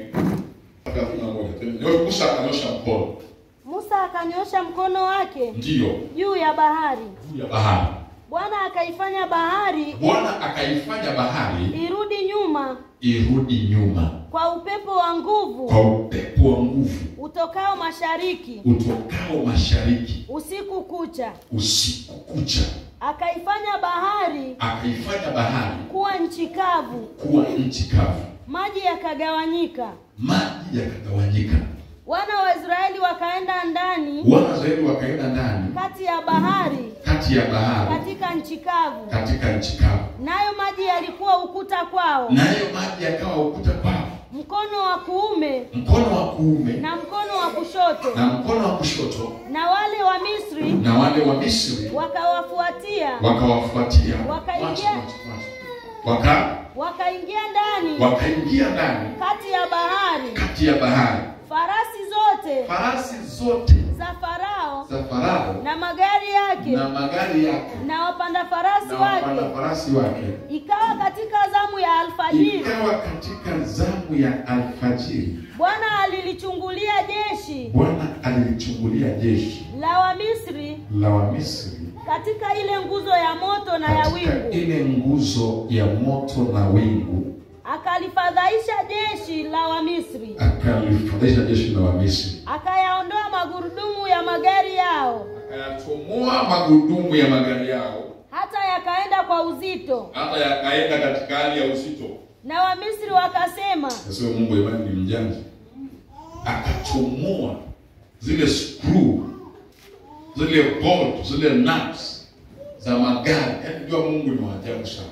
[SPEAKER 2] 31. Musa akanyosha mkono.
[SPEAKER 3] Musa akanyosha mkono wake
[SPEAKER 2] Ndiyo,
[SPEAKER 3] juu ya bahari
[SPEAKER 2] juu ya bahari.
[SPEAKER 3] Bwana akaifanya bahari
[SPEAKER 2] Bwana akaifanya bahari
[SPEAKER 3] irudi nyuma
[SPEAKER 2] irudi nyuma
[SPEAKER 3] kwa upepo wa nguvu
[SPEAKER 2] kwa upepo wa nguvu
[SPEAKER 3] utokao mashariki
[SPEAKER 2] utokao mashariki
[SPEAKER 3] usiku kucha
[SPEAKER 2] usiku kucha,
[SPEAKER 3] akaifanya bahari
[SPEAKER 2] akaifanya bahari
[SPEAKER 3] kuwa nchi kavu
[SPEAKER 2] kuwa nchi kavu,
[SPEAKER 3] maji yakagawanyika.
[SPEAKER 2] maji yakagawanyika.
[SPEAKER 3] Wana wa Israeli wakaenda ndani
[SPEAKER 2] Wana wa Israeli wakaenda ndani
[SPEAKER 3] kati ya bahari
[SPEAKER 2] kati ya bahari
[SPEAKER 3] katika nchi kavu,
[SPEAKER 2] katika nchi kavu,
[SPEAKER 3] nayo maji yalikuwa ukuta kwao,
[SPEAKER 2] nayo maji yakawa ukuta kwao,
[SPEAKER 3] mkono wa kuume
[SPEAKER 2] mkono wa kuume
[SPEAKER 3] na mkono wa kushoto.
[SPEAKER 2] na mkono wa kushoto,
[SPEAKER 3] Na wale wa Misri
[SPEAKER 2] na wale wa Misri
[SPEAKER 3] wakawafuatia,
[SPEAKER 2] wakawafuatia,
[SPEAKER 3] Wakaingia-
[SPEAKER 2] Watch, watch, watch. waka
[SPEAKER 3] wakaingia ndani
[SPEAKER 2] wakaingia ndani
[SPEAKER 3] kati ya bahari.
[SPEAKER 2] kati ya bahari,
[SPEAKER 3] Farasi zote
[SPEAKER 2] farasi zote
[SPEAKER 3] za Farao
[SPEAKER 2] za Farao
[SPEAKER 3] na magari yake
[SPEAKER 2] na magari yake
[SPEAKER 3] na wapanda farasi
[SPEAKER 2] na wapanda
[SPEAKER 3] wake,
[SPEAKER 2] farasi wake
[SPEAKER 3] ikawa katika zamu ya alfajiri,
[SPEAKER 2] ikawa katika zamu ya alfajiri,
[SPEAKER 3] Bwana alilichungulia jeshi
[SPEAKER 2] Bwana alilichungulia jeshi
[SPEAKER 3] la Wamisri
[SPEAKER 2] la Wamisri
[SPEAKER 3] katika ile nguzo ya moto na ya
[SPEAKER 2] katika
[SPEAKER 3] wingu,
[SPEAKER 2] ile nguzo ya moto na wingu,
[SPEAKER 3] akalifadhaisha jeshi la Wamisri,
[SPEAKER 2] akalifadhaisha jeshi la Wamisri,
[SPEAKER 3] akayaondoa magurudumu ya magari yao,
[SPEAKER 2] akayachomoa magurudumu ya magari yao,
[SPEAKER 3] hata yakaenda kwa uzito.
[SPEAKER 2] hata yakaenda katika hali ya uzito.
[SPEAKER 3] Na Wamisri wakasema,
[SPEAKER 2] Sasa huyo Mungu imani ni mjanja, akachomoa zile screw zile bolt zile nuts za magari. Yaani jua Mungu ni wa ajabu sana.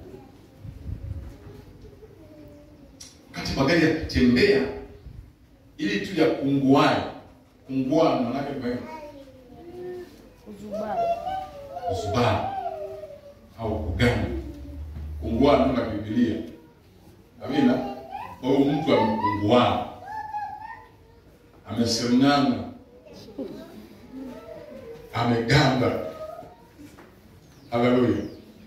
[SPEAKER 2] Wakati magari yakitembea ili tu ya kunguae kungua, manake ni
[SPEAKER 3] Uzubaa.
[SPEAKER 2] kuzubaa au kugana. Kungua ndio na Biblia. Amina. Kwa hiyo mtu amekungua, amesemnyana, amegamba. Haleluya.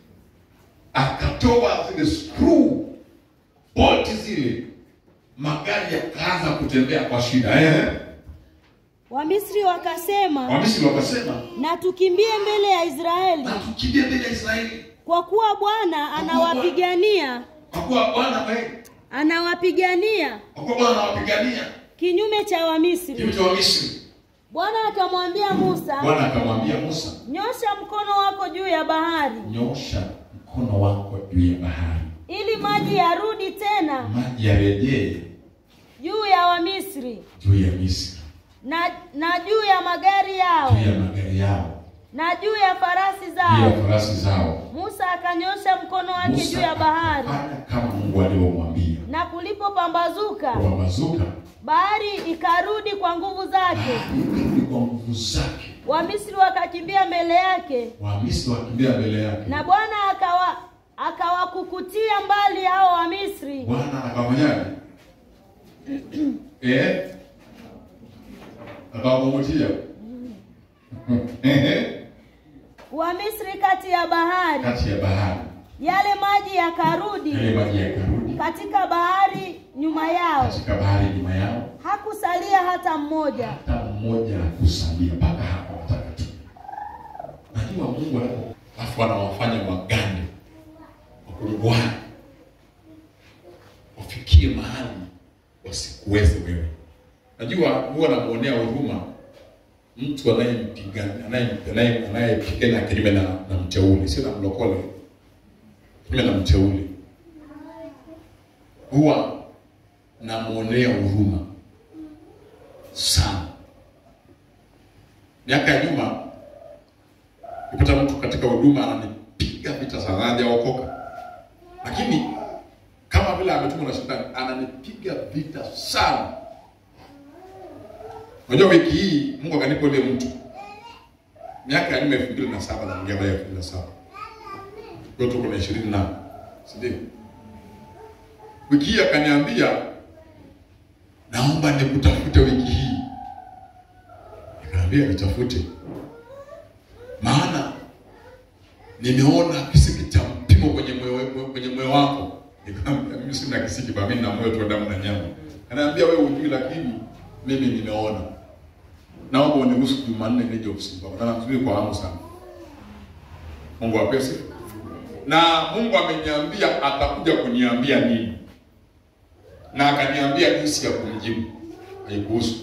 [SPEAKER 2] Akatoa zile screw boti zile, magari yakaanza kutembea kwa shida. Eh,
[SPEAKER 3] Wamisri wakasema,
[SPEAKER 2] Wamisri wakasema
[SPEAKER 3] na tukimbie mbele ya Israeli,
[SPEAKER 2] na tukimbie mbele ya Israeli,
[SPEAKER 3] kwa kuwa Bwana anawapigania
[SPEAKER 2] kwa kuwa Bwana eh,
[SPEAKER 3] anawapigania
[SPEAKER 2] kwa kuwa Bwana anawapigania
[SPEAKER 3] kinyume cha Wamisri.
[SPEAKER 2] kinyume cha Wamisri.
[SPEAKER 3] Bwana akamwambia Musa,
[SPEAKER 2] Bwana akamwambia Musa,
[SPEAKER 3] nyosha mkono wako juu ya bahari,
[SPEAKER 2] nyosha mkono wako juu ya bahari,
[SPEAKER 3] ili maji yarudi tena
[SPEAKER 2] maji yarejee
[SPEAKER 3] juu ya Wamisri
[SPEAKER 2] juu ya Misri,
[SPEAKER 3] na na juu ya magari yao
[SPEAKER 2] juu ya magari yao,
[SPEAKER 3] na juu ya farasi
[SPEAKER 2] juu ya
[SPEAKER 3] zao.
[SPEAKER 2] farasi zao.
[SPEAKER 3] Musa akanyosha mkono wake
[SPEAKER 2] Musa
[SPEAKER 3] juu ya bahari,
[SPEAKER 2] akafanya kama Mungu alivyomwambia.
[SPEAKER 3] na kulipopambazuka
[SPEAKER 2] Wamazuka
[SPEAKER 3] bahari ikarudi kwa nguvu zake.
[SPEAKER 2] ikarudi kwa nguvu zake,
[SPEAKER 3] Wamisri wakakimbia mbele yake,
[SPEAKER 2] Wamisri wakimbia mbele yake.
[SPEAKER 3] na Bwana akawa akawakukutia mbali hao Wamisri
[SPEAKER 2] Bwana akafanyaje? eh, akawakumbutia
[SPEAKER 3] Wamisri kati ya bahari,
[SPEAKER 2] kati ya bahari,
[SPEAKER 3] yale maji yakarudi
[SPEAKER 2] yale maji yakarudi
[SPEAKER 3] katika bahari nyuma yao,
[SPEAKER 2] katika bahari nyuma yao,
[SPEAKER 3] hakusalia hata mmoja.
[SPEAKER 2] hata mmoja hakusalia mpaka hapo watakatifu. Najua Mungu anapo alafu anawafanya wagande wakunguane, wafikie mahali wasikuweze wewe. Najua huwa anamuonea huruma mtu anayempigana anaye- anaye- anayepigana kinyume na, na mteule, sio na mlokole, kinyume na mteule, huwa namuonea huruma sana. Miaka ya nyuma nipata mtu katika huduma ananipiga vita sana, hajaokoka, lakini kama vile ametumwa na shetani, ananipiga vita sana. Unajua, wiki hii Mungu akanipa ule mtu miaka ya nyuma, elfu mbili na saba na mgea elfu mbili na saba kwa tuko na ishirini na si ndio? Wiki hii akaniambia, naomba nikutafute wiki hii. Nikaambia nitafute, maana nimeona kisiki cha mpimo kwenye moyo kwenye moyo wako. Nikamwambia mimi sina kisiki, bali mimi na moyo tu wa damu na nyama. Ananiambia wewe hujui, lakini mimi nimeona. Naomba uniruhusu Jumanne nije ofisini kwako. Na namsubiri kwa hamu sana. Mungu ape sifa. Na Mungu ameniambia atakuja kuniambia nini, na akaniambia jinsi ya kumjibu. Haikuhusu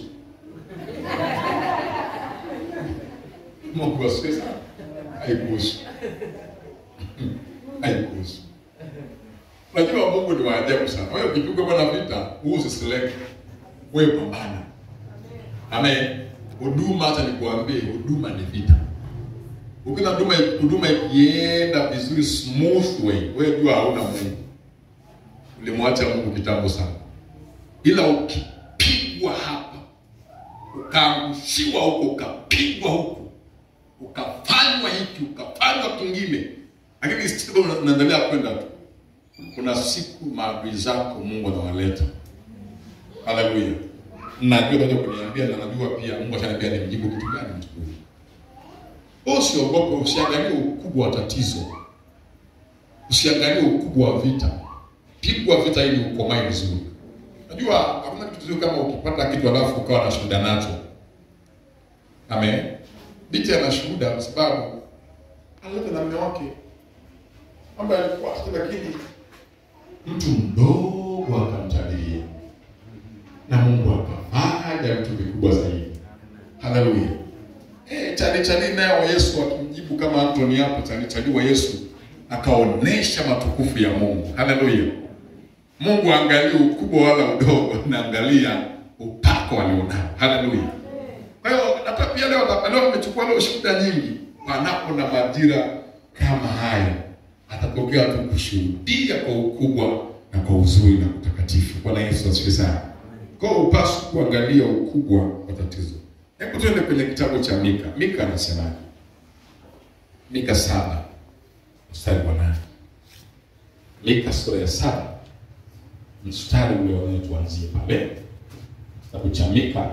[SPEAKER 2] Mungu asifiwe sana. Haikuhusu, haikuhusu. Unajua Mungu ni wa ajabu sana. Wewe ukipigwa bwana vita, huu usiseleke. Wewe pambana. Amen. Huduma hata nikuambie, huduma ni vita. Ukiona huduma huduma ikienda vizuri smooth way, wewe jua hauna Mungu. Ulimwacha Mungu kitambo sana. Ila ukipigwa hapa, ukaangushiwa huko, ukapigwa huko, ukafanywa hiki, ukafanywa kingine, lakini still una- unaendelea kwenda tu. Kuna siku maadui zako Mungu anawaleta. Haleluya. Najua kaja kuniambia na najua pia Mungu ataniambia nimjibu kitu gani mtu huyu. Wewe Usiogope, usiangalie ukubwa wa tatizo, usiangalie ukubwa wa vita. Pigwa vita ili ukomae vizuri. Najua hakuna kitu kizuri kama ukipata kitu alafu ukawa na shuhuda nacho. Amen. Binti ana shuhuda kwa sababu alileta na mume wake ambaye alikuwa hata lakini mtu mdogo akamtabiria na Mungu akafanya vitu vikubwa zaidi. Haleluya. Eh, chali chali nayo Yesu akimjibu kama Antoni hapo chali chali wa Yesu akaonesha matukufu ya Mungu. Haleluya. Mungu angalia ukubwa wala udogo, anaangalia upako alionao. Haleluya. Kwa hiyo hata pia leo leo nimechukua leo shuhuda nyingi, panapo na majira kama haya atatokea tu kushuhudia kwa ukubwa na kwa uzuri na utakatifu. Bwana Yesu asifiwe sana. Kwa hiyo upaswi kuangalia ukubwa wa tatizo. Hebu tuende kwenye kitabu cha Mika. Mika anasemaje? Mika saba mstari wa nane. Mika sura ya saba mstari ule wa nane, tuanzie pale. Kitabu cha Mika.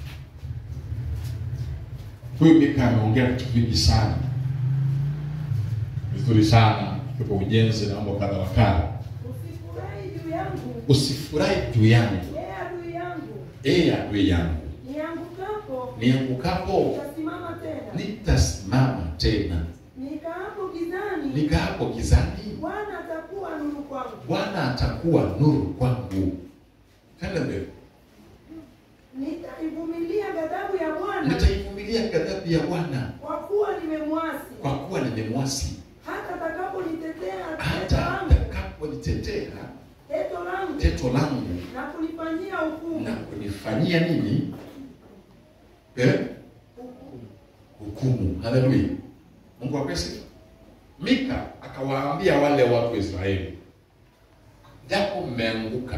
[SPEAKER 2] Huyu Mika ameongea vitu vingi sana vizuri sana kwa ujenzi na mambo kadha wa kadha.
[SPEAKER 4] Usifurahi juu yangu,
[SPEAKER 2] Usifurahi juu yangu,
[SPEAKER 4] ee adui yangu,
[SPEAKER 2] ee adui yangu,
[SPEAKER 4] niangukapo
[SPEAKER 2] niangukapo
[SPEAKER 4] nitasimama tena,
[SPEAKER 2] nitasimama tena,
[SPEAKER 4] nikaapo gizani,
[SPEAKER 2] nikaapo gizani,
[SPEAKER 4] Bwana atakuwa nuru kwangu.
[SPEAKER 2] Bwana atakuwa nuru kwangu. Kanda mbele,
[SPEAKER 4] Nitaivumilia ghadhabu ya Bwana,
[SPEAKER 2] nitaivumilia ghadhabu ya Bwana
[SPEAKER 4] kwa kuwa nimemwasi,
[SPEAKER 2] kwa kuwa nimemwasi,
[SPEAKER 4] hata atakaponitetea teto
[SPEAKER 2] hata
[SPEAKER 4] langu,
[SPEAKER 2] atakaponitetea
[SPEAKER 4] teto langu
[SPEAKER 2] teto langu
[SPEAKER 4] na kunifanyia hukumu,
[SPEAKER 2] na kunifanyia nini eh? hukumu. Haleluya, Mungu apewe sifa. Mika akawaambia wale watu wa Israeli, japo mmeanguka,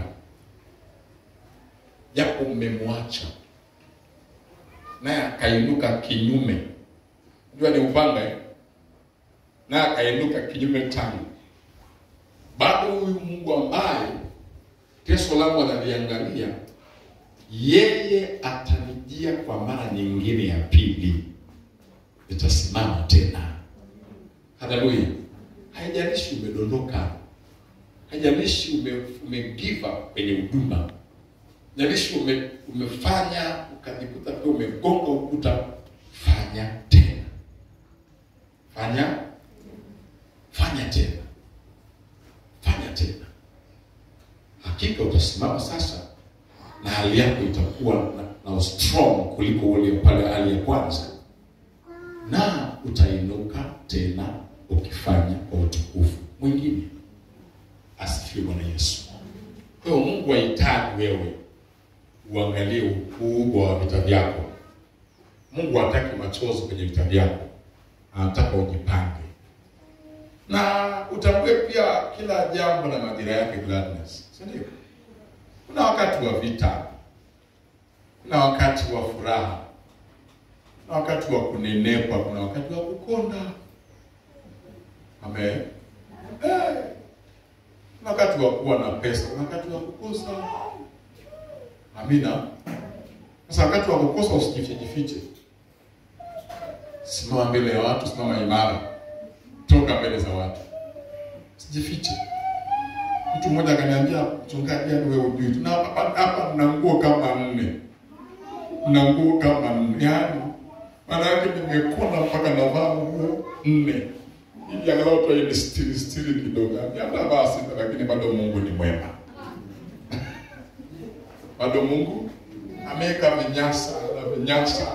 [SPEAKER 2] japo mmemwacha, naye akainuka kinyume, jua ni upanga eh? naye akainuka kinyume tangu, bado huyu Mungu ambaye teso langu analiangalia, yeye atanijia kwa mara nyingine ya pili, nitasimama tena. Haleluya! Haijalishi umedondoka, haijalishi ume, ume give up kwenye huduma, haijalishi ume, umefanya ukajikuta pia umegonga ukuta, fanya tena, fanya fanya tena, fanya tena hakika utasimama sasa na hali yako itakuwa na, na strong kuliko ule pale hali ya kwanza, na utainuka tena ukifanya kwa utukufu mwingine. Asifiwe Bwana Yesu. Kwa hiyo Mungu hahitaji wewe uangalie ukubwa wa vita vyako. Mungu hataki machozi kwenye vita vyako, anataka ujipange na utambue pia kila jambo na majira yake gladness, si ndio? Kuna wakati wa vita, kuna wakati wa furaha, kuna wakati wa kunenepa, kuna wakati wa kukonda. Amen. Eh, kuna wakati wa kuwa na pesa, kuna wakati wa kukosa. Amina. Sasa wakati wa kukosa usijifiche jifiche, simama mbele ya watu, simama imara toka mbele za watu, sijifiche. Mtu mmoja akaniambia, mchungaji, yani wewe hujui, tuna hapa hapa na nguo kama nne, na nguo kama nne, yani maana yake nimekona mpaka navaa nguo nne ili angalau tu ile stili stili kidogo. Hata basi, lakini bado Mungu ni mwema, bado Mungu ameweka vinyasa na vinyasa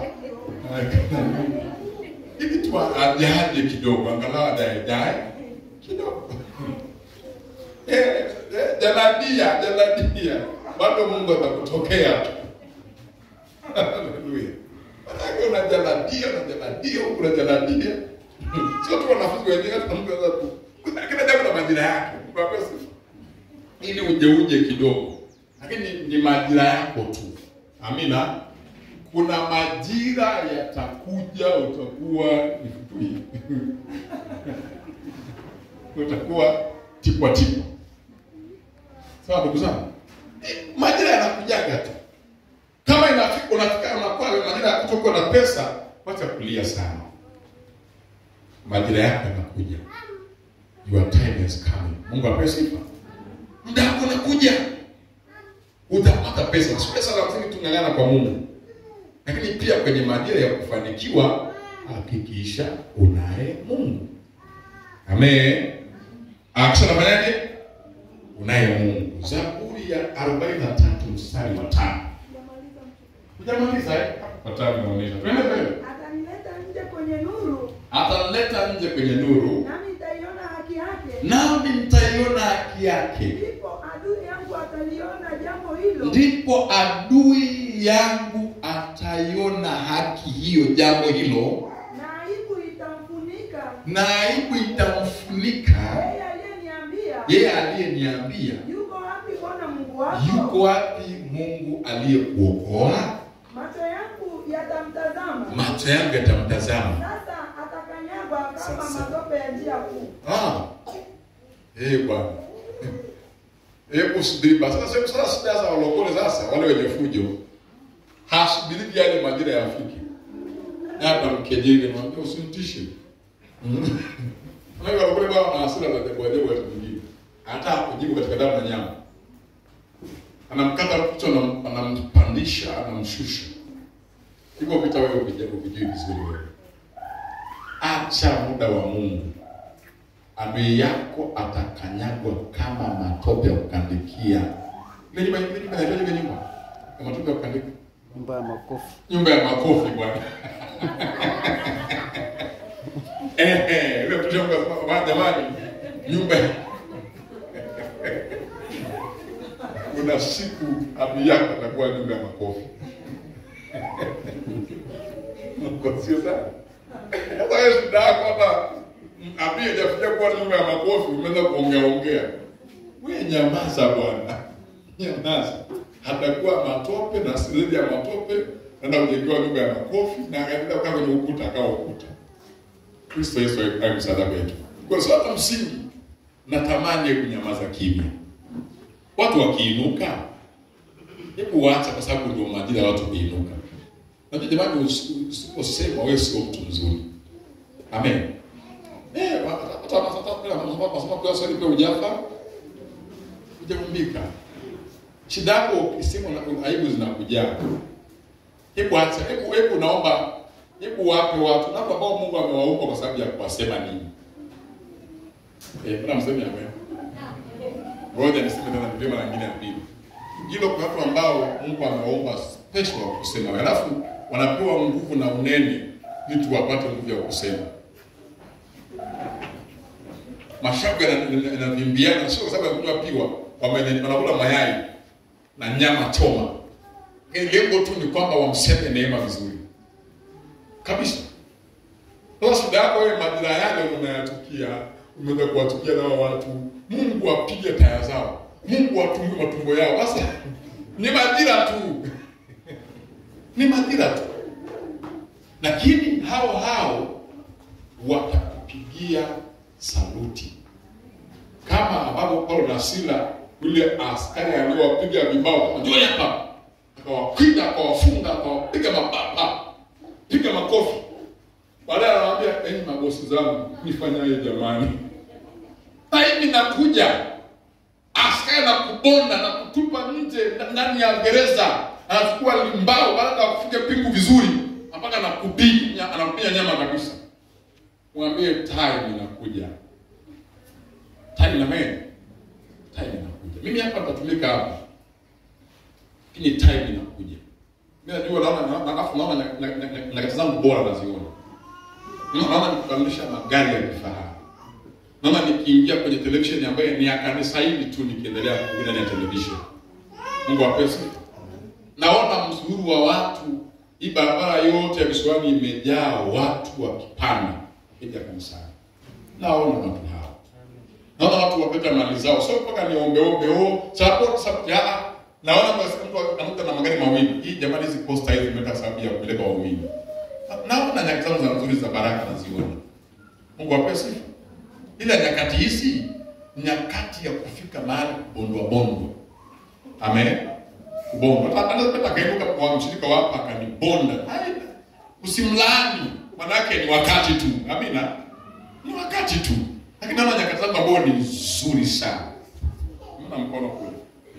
[SPEAKER 2] hivi tu ajaje kidogo, angalau ajaje kidogo eh, hujanadia hujanadia bado mungu atakutokea tu haleluya manake unajanadia unajanadia huku unajanadia sio tu wanafunzi wengine hata mtu anaweza tu kuna kila jambo na majira yake Mungu apewe sifa ili uje uje kidogo lakini ni majira yako tu amina kuna majira yatakuja utakuwa ni futui utakuwa tipwa tipwa sawa ndugu zangu Eh, majira yanakujaga tu kama inafika unafika unakuwa majira ya kutokuwa na pesa wacha kulia sana majira yako yanakuja your time is coming mungu apewe sifa muda wako unakuja utapata pesa si pesa lazima tung'ang'ana kwa mungu lakini pia kwenye majira ya kufanikiwa hakikisha unaye mungu amen akisha nafanyaje unaye mungu zaburi ya 43 mstari wa tano hujamaliza eh? watano naonyesha twende mbele
[SPEAKER 4] atanileta nje kwenye nuru
[SPEAKER 2] ataleta nje kwenye nuru
[SPEAKER 4] nami nitaiona haki yake
[SPEAKER 2] nami nitaiona haki yake
[SPEAKER 4] ndipo adui yangu ataliona jambo hilo
[SPEAKER 2] ndipo adui yangu ataiona haki hiyo jambo hilo
[SPEAKER 4] na aibu itamfunika
[SPEAKER 2] na aibu itamfunika
[SPEAKER 4] yeye aliyeniambia
[SPEAKER 2] yeye aliyeniambia
[SPEAKER 4] yuko wapi bwana mungu wako
[SPEAKER 2] yuko wapi mungu aliyekuokoa
[SPEAKER 4] macho yangu yatamtazama
[SPEAKER 2] macho yangu yatamtazama
[SPEAKER 4] sasa atakanyagwa kama
[SPEAKER 2] Sasa.
[SPEAKER 4] matope ya njia kuu
[SPEAKER 2] Ah. Eh bwana. Hebu subiri basi. Sasa sasa sasa sasa walokole sasa wale wenye fujo. Hasubiri yale majira yafike. Hata mkejeli mwambie usinitishe. Unajua walokole bwana na hasira za debo debo watu wengine. Hata kujibu katika damu na nyama. Anamkata kichwa na anampandisha, anamshusha. Hivyo vita wewe vijana vijui vizuri wewe. Acha muda wa Mungu adui yako atakanyagwa kama matope ya kukandikia. Ile nyumba ile nyumba inaitwaje ile nyumba? Ya matope ya kukandikia.
[SPEAKER 5] nyumba ya makofi
[SPEAKER 2] Nyumba ya makofi bwana. eh eh, ile mtoto wangu akasema bwana jamani, nyumba ya kuna siku adui yako atakuwa nyumba ya makofi. Mungu sio sana. Sasa wewe shida yako hapa adui hajafikia kuwa nyumba ya makofi, umeanza kuongea ongea. Wewe nyamaza bwana. Nyamaza. Hatakuwa matope na silidi ya matope, naenda kujengewa nyumba ya makofi na akaenda kukaa kwenye ukuta akawa ukuta. Kristo Yesu awe msaada wetu. Kwa sababu hata msingi natamani hebu nyamaza kimya. Watu wakiinuka, hebu waacha kwa sababu ndio majira ya watu kuinuka. Najua jamani, usi- usiposema wewe sio mtu mzuri. Amen. Eh, hata hata hata masoma kwa swali pia hujafa. Hujaumbika. Shida yako ukisema na aibu zinakujaa. Hebu acha, hebu hebu naomba hebu wape watu na ambao Mungu amewaumba kwa sababu ya kuwasema nini. Eh, kuna msemi amen. Ngoja niseme tena ndio mara nyingine ya pili. Hilo kwa watu ambao Mungu amewaumba special wa kusema. Alafu wanapewa nguvu na unene ili tu wapate nguvu ya kusema. Mashavu yana- yanavimbiana sio kwa sababu ya kunywa piwa, wamene- wanakula mayai na nyama choma. Lakini Lengo tu ni kwamba wamseme neema vizuri kabisa. Sasa shida yako wewe, majira yale unayatukia, umeenda kuwatukia nao watu, Mungu apige taya zao, Mungu atumbe matumbo yao. Sasa ni majira tu, ni majira tu, lakini hao hao watakupigia saluti kama ambavyo Paulo na Sila yule askari aliyowapiga vibao, njoo hapa, akawapiga akawafunga, akawapiga mababa, piga makofi. Baadaye anawaambia enyi mabosi zangu, nifanyaje jamani? Na hivi nakuja askari na kubonda na kutupa nje na- ndani ya gereza, anachukua limbao baada ya kufiga pingu vizuri, mpaka anakupiga anakupiga nyama kabisa. Mwambie time inakuja, time na mimi time inakuja. Mimi hapa nitatumika hapa, lakini time inakuja. Mimi najua naona na- alafu naona na- na- na- nyakati zangu bora naziona. Mimi naona nikukamilisha magari ya kifahari. naona nikiingia kwenye television ambayo ni ya kanisa hili tu nikiendelea kuhubiri ndani ya television mungu apewe sifa naona msururu wa watu hii barabara yote ya visiwani imejaa watu wakipanda kuja kanisani naona watu hao naona watu wapeta mali zao sio mpaka niombeombe o support support ya naona mtu anakuta na magari mawili hii jamani hizi posta hizi zimeweka sababu ya kupeleka waumini naona nyakati zangu za nzuri za baraka naziona mungu apewe sifa ila nyakati hizi nyakati ya kufika mahali kubondwa bondwa amen kubondwa anapeta kainuka kwa mshirika wako akanibonda Haida. usimlaani manake ni wakati tu amina ni wakati tu lakini naona nyakati zangu ambao ni nzuri sana mna mkono kule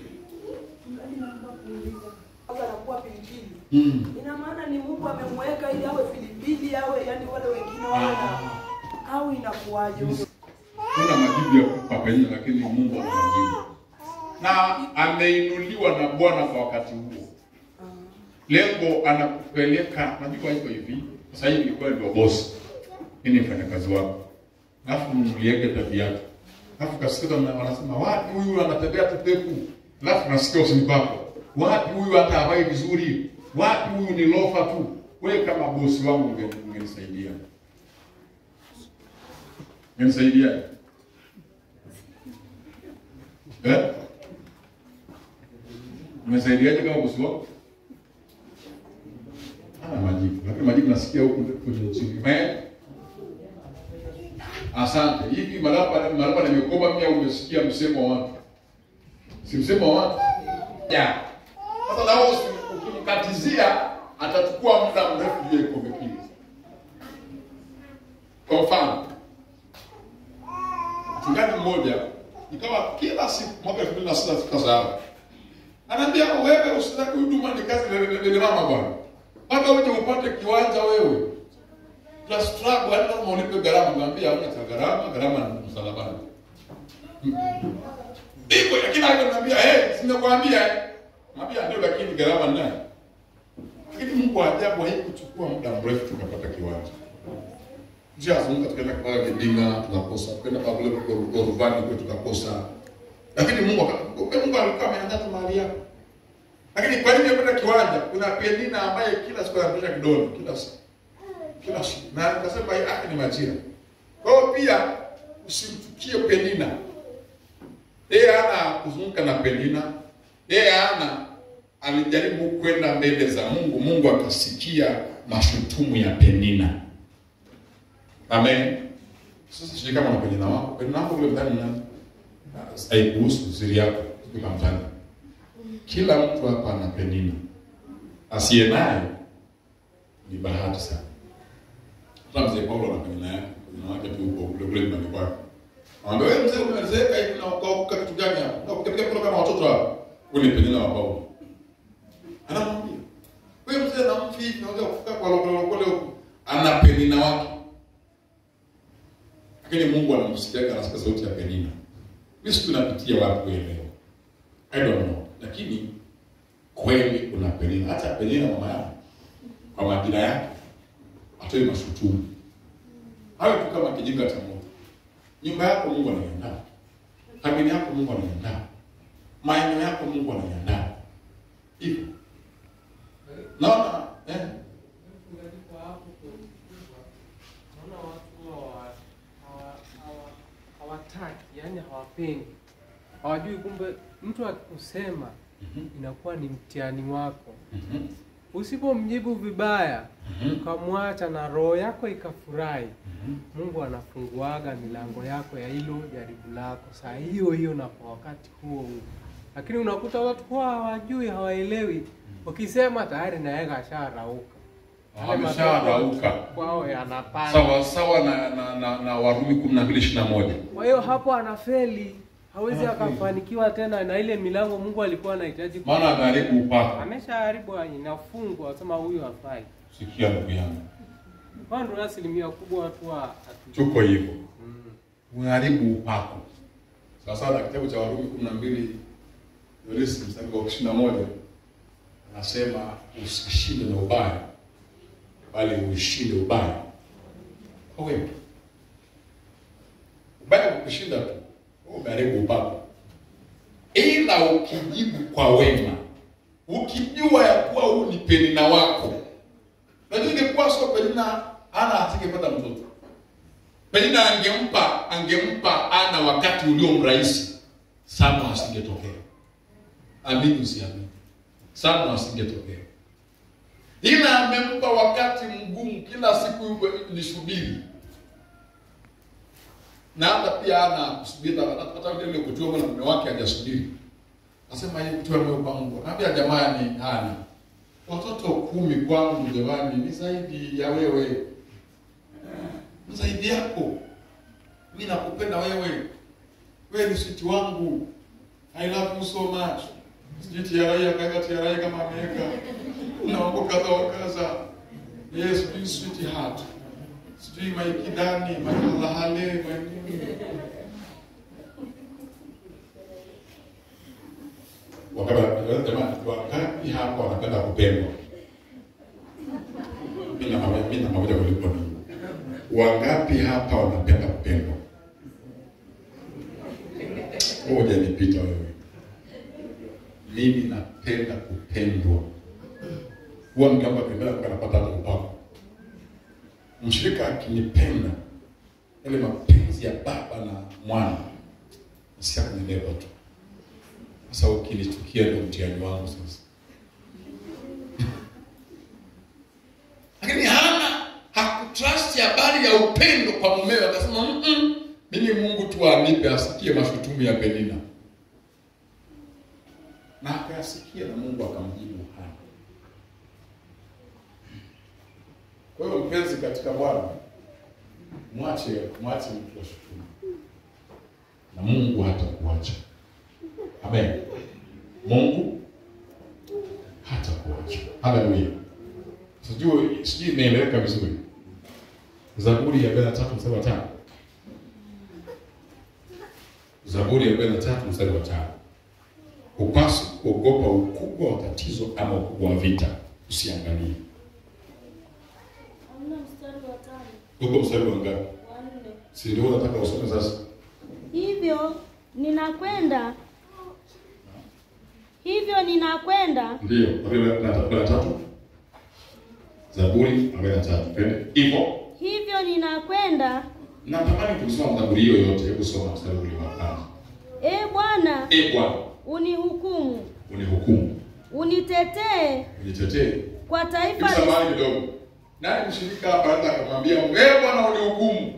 [SPEAKER 4] Sasa anakuwa pilipili.
[SPEAKER 2] mm.
[SPEAKER 4] Ina maana ni Mungu amemweka ili awe pilipili awe yani wale wengine wawe na au inakuwaje?
[SPEAKER 2] kuna majibu ya kupa penye lakini mungu ana majibu na ameinuliwa na bwana kwa wakati huo lengo anakupeleka najua iko hivi sasa hivi ilikuwa ndio bosi mimi ni mfanyakazi wako alafu mlieke tabia yake alafu kasikiza na wanasema wapi huyu anatembea tupeku alafu nasikia usini kwako wapi huyu hata havai vizuri wapi huyu ni lofa tu wewe kama bosi wangu unge- ungenisaidia ungenisaidia eh Umesaidiaje kama bosi wako? Hana majibu. Lakini majibu nasikia huku kwenye chini. Eh? Asante. Hivi marapa marapa nimekoba mimi au umesikia msemo wa watu? Si msemo wa watu? Ya. Sasa na wewe usi- ukimkatizia atachukua muda mrefu juu ya kikombe kile. Kwa mfano, mchungaji mmoja ikawa kila siku mwaka 2006 tukasahau Anaambia wewe usitaki huduma ni kazi lele mama bwana. Mpaka uje upate kiwanja wewe. Tuna struggle hata kama ulipe gharama ngambia hamna cha gharama, gharama ni msalabani. Ndivyo lakini ananiambia eh, simekwambia eh. Mwambia ndio lakini gharama ni nani? Lakini Mungu wa ajabu haikuchukua muda mrefu tukapata kiwanja. Njia zunguka tukaenda kwa Gedinga tukakosa, kwenda kwa kule kwa Ruvani kwetu tukakosa. Lakini Mungu aka- Mungu alikuwa ameandaa tu mahali yako. Lakini kwa nini kwenda kiwanja? Kuna Penina ambaye kila siku anapeleka kidole kila siku. Kila siku. Na nikasema hii haki ni majira. Kwa hiyo pia usimchukie Penina. Yeye hana kuzunguka na Penina. Yeye hana alijaribu kwenda mbele za Mungu, Mungu akasikia mashutumu ya Penina. Amen. Sasa sijui kama na Penina wako. Penina wako kule mtani ni nani? haikuhusu siri yako ukamtana. Kila mtu hapa ana Penina, asiye naye ni bahati sana. Hata mzee Paulo ana Penina yake, Penina wake tu huko kule kule nyumbani kwake. Anambia wewe mzee, umezeeka hivi na ukaokoka kitu gani hapa? Na ukipiga kura kama watoto hapa. Wewe ni Penina wa Paulo. Anamwambia wewe mzee na mfi hivi unaweza kufika kwa lokole lokole huko. Ana Penina wake. Lakini Mungu anamsikia anasikia sauti ya Penina. Mimi siku napitia wapi kuelewa. I don't know. Lakini kweli kuna Penina. Hata Penina mama yangu kwa majina yake atoe mashutumu. Hayo tu kama kijinga cha moto. Nyumba yako Mungu anaiandaa. Familia yako Mungu anaiandaa. Maeneo yako Mungu anaiandaa. Hivyo. Naona eh
[SPEAKER 5] Mchungaji, kwa hapo kwa- naona watu hawa- hawa- hawa- hawataki, yani hawapendi, hawajui kumbe mtu akusema inakuwa ni mtihani wako.
[SPEAKER 2] Mhm.
[SPEAKER 5] Usipomjibu vibaya
[SPEAKER 2] Mhm.
[SPEAKER 5] ukamwacha na roho yako ikafurahi,
[SPEAKER 2] Mhm.
[SPEAKER 5] Mungu anafunguaga milango yako ya hilo jaribu lako saa hiyo hiyo na kwa wakati huo huo. Lakini unakuta watu huwa hawajui, hawaelewi, ukisema tayari naye kasharauka Yale
[SPEAKER 2] Amesharauka.
[SPEAKER 5] matendo kwao yanapanda.
[SPEAKER 2] Sawa sawa na na, na, na Warumi 12:21.
[SPEAKER 5] Kwa hiyo hapo anafeli, hawezi
[SPEAKER 2] Anafeli.
[SPEAKER 5] akafanikiwa tena na ile milango Mungu alikuwa anahitaji. ku-
[SPEAKER 2] Maana ameharibu upako.
[SPEAKER 5] ameshaharibu, inafungwa, sema huyu hafai.
[SPEAKER 2] Sikia ndugu yangu.
[SPEAKER 5] Kwa ndio asilimia kubwa watu wa hatu-
[SPEAKER 2] Tuko hivyo.
[SPEAKER 5] Mm.
[SPEAKER 2] Unaharibu upako. Sasa na kitabu cha Warumi 12 Yohana mstari wa 21 anasema usishinde na ubaya bali uishinde ubaya kwa wema. Ubaya yamekushinda tu, wewe umeharibu upako. Ila ukijibu kwa wema, ukijua ya kuwa huu ni Penina wako, najua ingekuwa sio Penina, ana asingepata mtoto. Penina angempa angempa ana wakati ulio mrahisi, Samu asingetokea. Amini usiamini, Samu asingetokea ila amempa wakati mgumu, kila siku nisubiri, na hata pia ana kusubiri, hata vile ile kutiwa na mume wake hajasubiri, asema yeye kutiwa moyo kwangu, naambia jamani, hana watoto kumi kwangu, jamani, ni zaidi ya wewe, ni zaidi yako. Mimi nakupenda wewe, wewe ni switi wangu, I love you so much. Sijui TRA akaweka TRA kama ameweka na mambo kadha wa kadha. Yes, sijui sweetheart. Sijui maikidani, makalahale, manini. Wakati jamani, wangapi hapa wanapenda kupendwa? Mimi na mama, mimi na mmoja kuliko mimi. Wangapi hapa wanapenda kupendwa? Ngoja nipita wewe. Mimi napenda kupendwa huwa mgamba pembea kanapata hata upako. Mshirika akinipenda, yale mapenzi ya baba na mwana nasikia kunileva tu. Sasa ukinichukia ndio mtihani wangu sasa. Lakini Hana hakutrust habari ya upendo kwa mumewe, akasema mm -mm, mimi Mungu tu anipe asikie mashutumu ya Penina, na akayasikia na Mungu akamjibu Hana. Kwa hiyo mpenzi katika Bwana, mwache mwache mtu ashutumu, na Mungu hatakuacha. Amen. Mungu hatakuacha. Haleluya. Sijui sijui imeeleweka vizuri. Zaburi ya 43 mstari wa 5. Zaburi ya 43 mstari wa 5. Upasi kuogopa ukubwa wa tatizo ama ukubwa wa vita, usiangalie.
[SPEAKER 3] Hamna mstari wa tano,
[SPEAKER 2] Uko mstari wa ngapi?
[SPEAKER 3] wa nne.
[SPEAKER 2] Si ndio unataka usome sasa?
[SPEAKER 3] Hivyo ninakwenda, hivyo ninakwenda
[SPEAKER 2] Ndio, arobaini na tatu- na tatu. Zaburi arobaini na tatu. Twende. Hivyo
[SPEAKER 3] hivyo ninakwenda,
[SPEAKER 2] natamani kusoma Zaburi hiyo yote. Hebu soma mstari ule wa kwanza.
[SPEAKER 3] e Bwana,
[SPEAKER 2] E Bwana,
[SPEAKER 3] unihukumu,
[SPEAKER 2] unihukumu,
[SPEAKER 3] unitetee
[SPEAKER 2] unitetee.
[SPEAKER 3] kwa taifa
[SPEAKER 2] Hivi
[SPEAKER 3] lis-
[SPEAKER 2] samahani kidogo. Nani mshirika hapa anaweza akamwambia Mungu, "Eh Bwana unihukumu."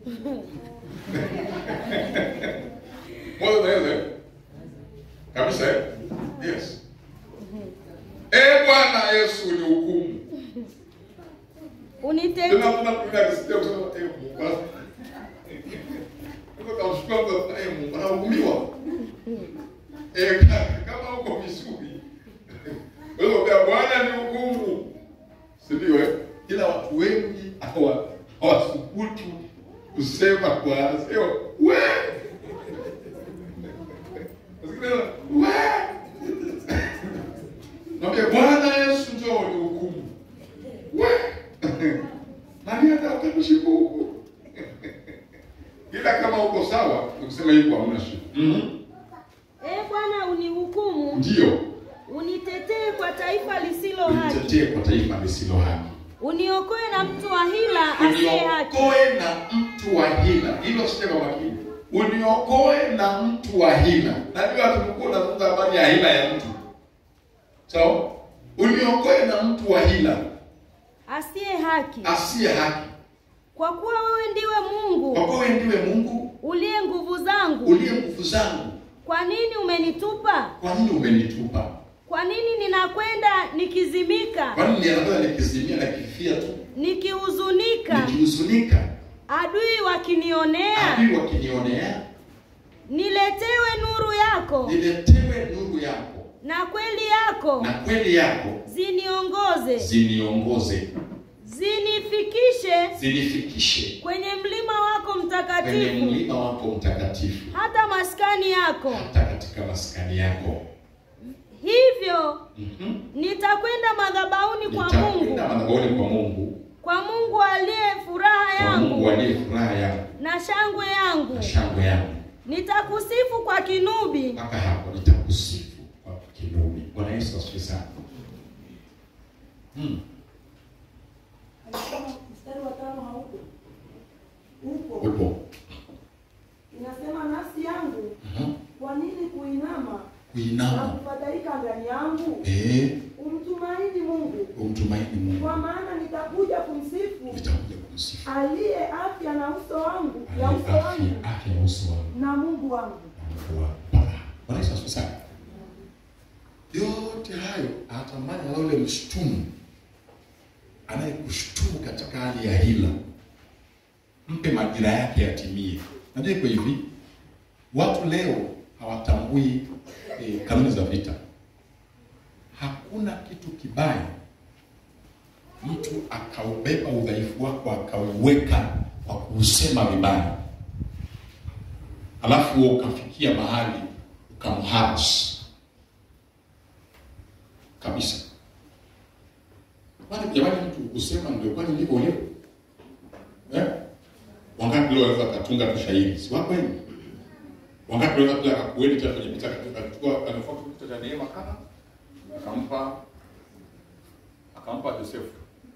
[SPEAKER 2] Moyo unaweza? eh? Kabisa eh? Yes. Eh Bwana Yesu unihukumu.
[SPEAKER 3] unitetee
[SPEAKER 2] Tena kuna kuna kisikia kusema eh Mungu. Niko kamshukuru Mungu eh Mungu anahukumiwa. Eh ka- kama uko vizuri. Wewe kwa Bwana ni hukumu. Si ndio eh? Ila watu wengi hawa hawasubutu kusema kwa sio we. Usikiliza we. Mwambie Bwana Yesu njoo unihukumu. We. Nani hata utakushika huku? Ila kama uko sawa, ukisema hivyo hamna shida. Mhm.
[SPEAKER 3] e Bwana unihukumu,
[SPEAKER 2] Ndio.
[SPEAKER 3] unitetee kwa taifa lisilo haki,
[SPEAKER 2] Unitetee kwa taifa lisilo haki.
[SPEAKER 3] uniokoe na mtu wa hila asiye haki,
[SPEAKER 2] Uniokoe na mtu wa hila. Hilo sije kwa makini. Uniokoe na mtu wa hila. Najua tumekuwa tunazungumza habari ya hila ya mtu. Sawa? Uniokoe na mtu wa hila
[SPEAKER 3] asiye haki,
[SPEAKER 2] asiye haki.
[SPEAKER 3] kwa kuwa wewe ndiwe
[SPEAKER 2] Kwa
[SPEAKER 3] Mungu
[SPEAKER 2] kuwa wewe ndiwe Mungu
[SPEAKER 3] uliye nguvu zangu.
[SPEAKER 2] uliye nguvu zangu.
[SPEAKER 3] Kwa nini umenitupa?
[SPEAKER 2] Kwa nini umenitupa?
[SPEAKER 3] Kwa nini ninakwenda nikizimika,
[SPEAKER 2] Kwa nini nianza nikizimia na kifia tu?
[SPEAKER 3] nikihuzunika,
[SPEAKER 2] Nikihuzunika,
[SPEAKER 3] adui wakinionea?
[SPEAKER 2] adui wakinionea,
[SPEAKER 3] Niletewe nuru yako
[SPEAKER 2] niletewe nuru yako
[SPEAKER 3] na kweli yako
[SPEAKER 2] na kweli yako
[SPEAKER 3] ziniongoze,
[SPEAKER 2] ziniongoze,
[SPEAKER 3] zinifikishe
[SPEAKER 2] zinifikishe
[SPEAKER 3] kwenye mlima wako
[SPEAKER 2] kwenye
[SPEAKER 3] mtakatifu,
[SPEAKER 2] mlima wako mtakatifu,
[SPEAKER 3] hata maskani yako.
[SPEAKER 2] hata katika maskani yako.
[SPEAKER 3] Hivyo
[SPEAKER 2] Mhm.
[SPEAKER 3] nitakwenda madhabahuni kwa Mungu
[SPEAKER 2] Nitakwenda madhabahuni kwa Mungu
[SPEAKER 3] kwa Mungu aliye furaha
[SPEAKER 2] kwa Mungu
[SPEAKER 3] yangu
[SPEAKER 2] aliye furaha yangu
[SPEAKER 3] na shangwe yangu.
[SPEAKER 2] na shangwe yangu.
[SPEAKER 3] Nitakusifu kwa kinubi,
[SPEAKER 2] Mpaka hapo nitakusifu kwa kinubi. Bwana Yesu asifiwe sana. Hmm.
[SPEAKER 4] Anasema mstari wa tano haupo. Upo.
[SPEAKER 2] Upo.
[SPEAKER 4] Inasema nafsi yangu,
[SPEAKER 2] Mhm.
[SPEAKER 4] kwa nini kuinama na
[SPEAKER 2] Kuinama.
[SPEAKER 4] kufadhaika ndani yangu?
[SPEAKER 2] Eh,
[SPEAKER 4] Umtumaini Mungu,
[SPEAKER 2] umtumaini Mungu.
[SPEAKER 4] kwa maana nitakuja kumsifu
[SPEAKER 2] Nitakuja kumsifu.
[SPEAKER 4] aliye afya na uso wangu ya
[SPEAKER 2] Aliye
[SPEAKER 4] uso
[SPEAKER 2] afya,
[SPEAKER 4] wangu
[SPEAKER 2] afya ya uso wangu.
[SPEAKER 4] na Mungu wangu.
[SPEAKER 2] Bwana Yesu asifiwe sana. Yote hayo anatamani na yule mshtumu anayekushtumu katika hali ya hila, mpe majira yake yatimie. Najua iko hivi, watu leo hawatambui eh, kanuni za vita. Hakuna kitu kibaya mtu akaubeba udhaifu wako akauweka kwa kuusema vibaya alafu wewe ukafikia mahali ukamharas kabisa. Kwani jamani, mtu kusema ndio kwani ndivyo ulivyo eh? Wangapi leo wanaweza katunga tu shairi, si wako hivi? Wangapi wanaweza pia akakueni tena kwenye picha akachukua anafuata kitu cha neema kama akampa akampa Josefu.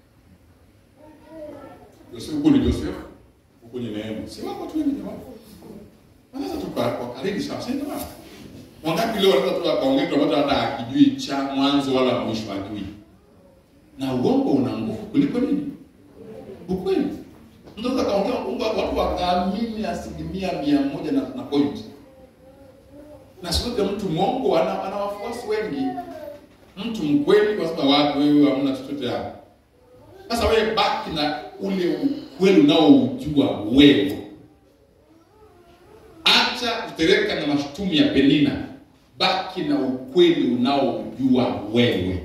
[SPEAKER 2] Josefu huko ni Josefu, huko ni neema. Si wako tu hivi jamani? Wanaweza tu kwa kwa karibu sana, si ndio? Wangapi leo wanaweza tu akaongea kitu ambacho hata akijui cha mwanzo wala mwisho hajui. Na uongo una nguvu kuliko nini? Ukweli. Mtu anaweza kaongea uongo watu wakaamini asilimia mia moja na, na point. Na sio mtu mwongo ana, ana wafuasi wengi. Mtu mkweli kwa sababu watu wewe hamna chochote hapo. Sasa wewe baki na ule ukweli unaoujua wewe. Acha kutereka na mashutumu ya Penina, baki na ukweli unaojua wewe.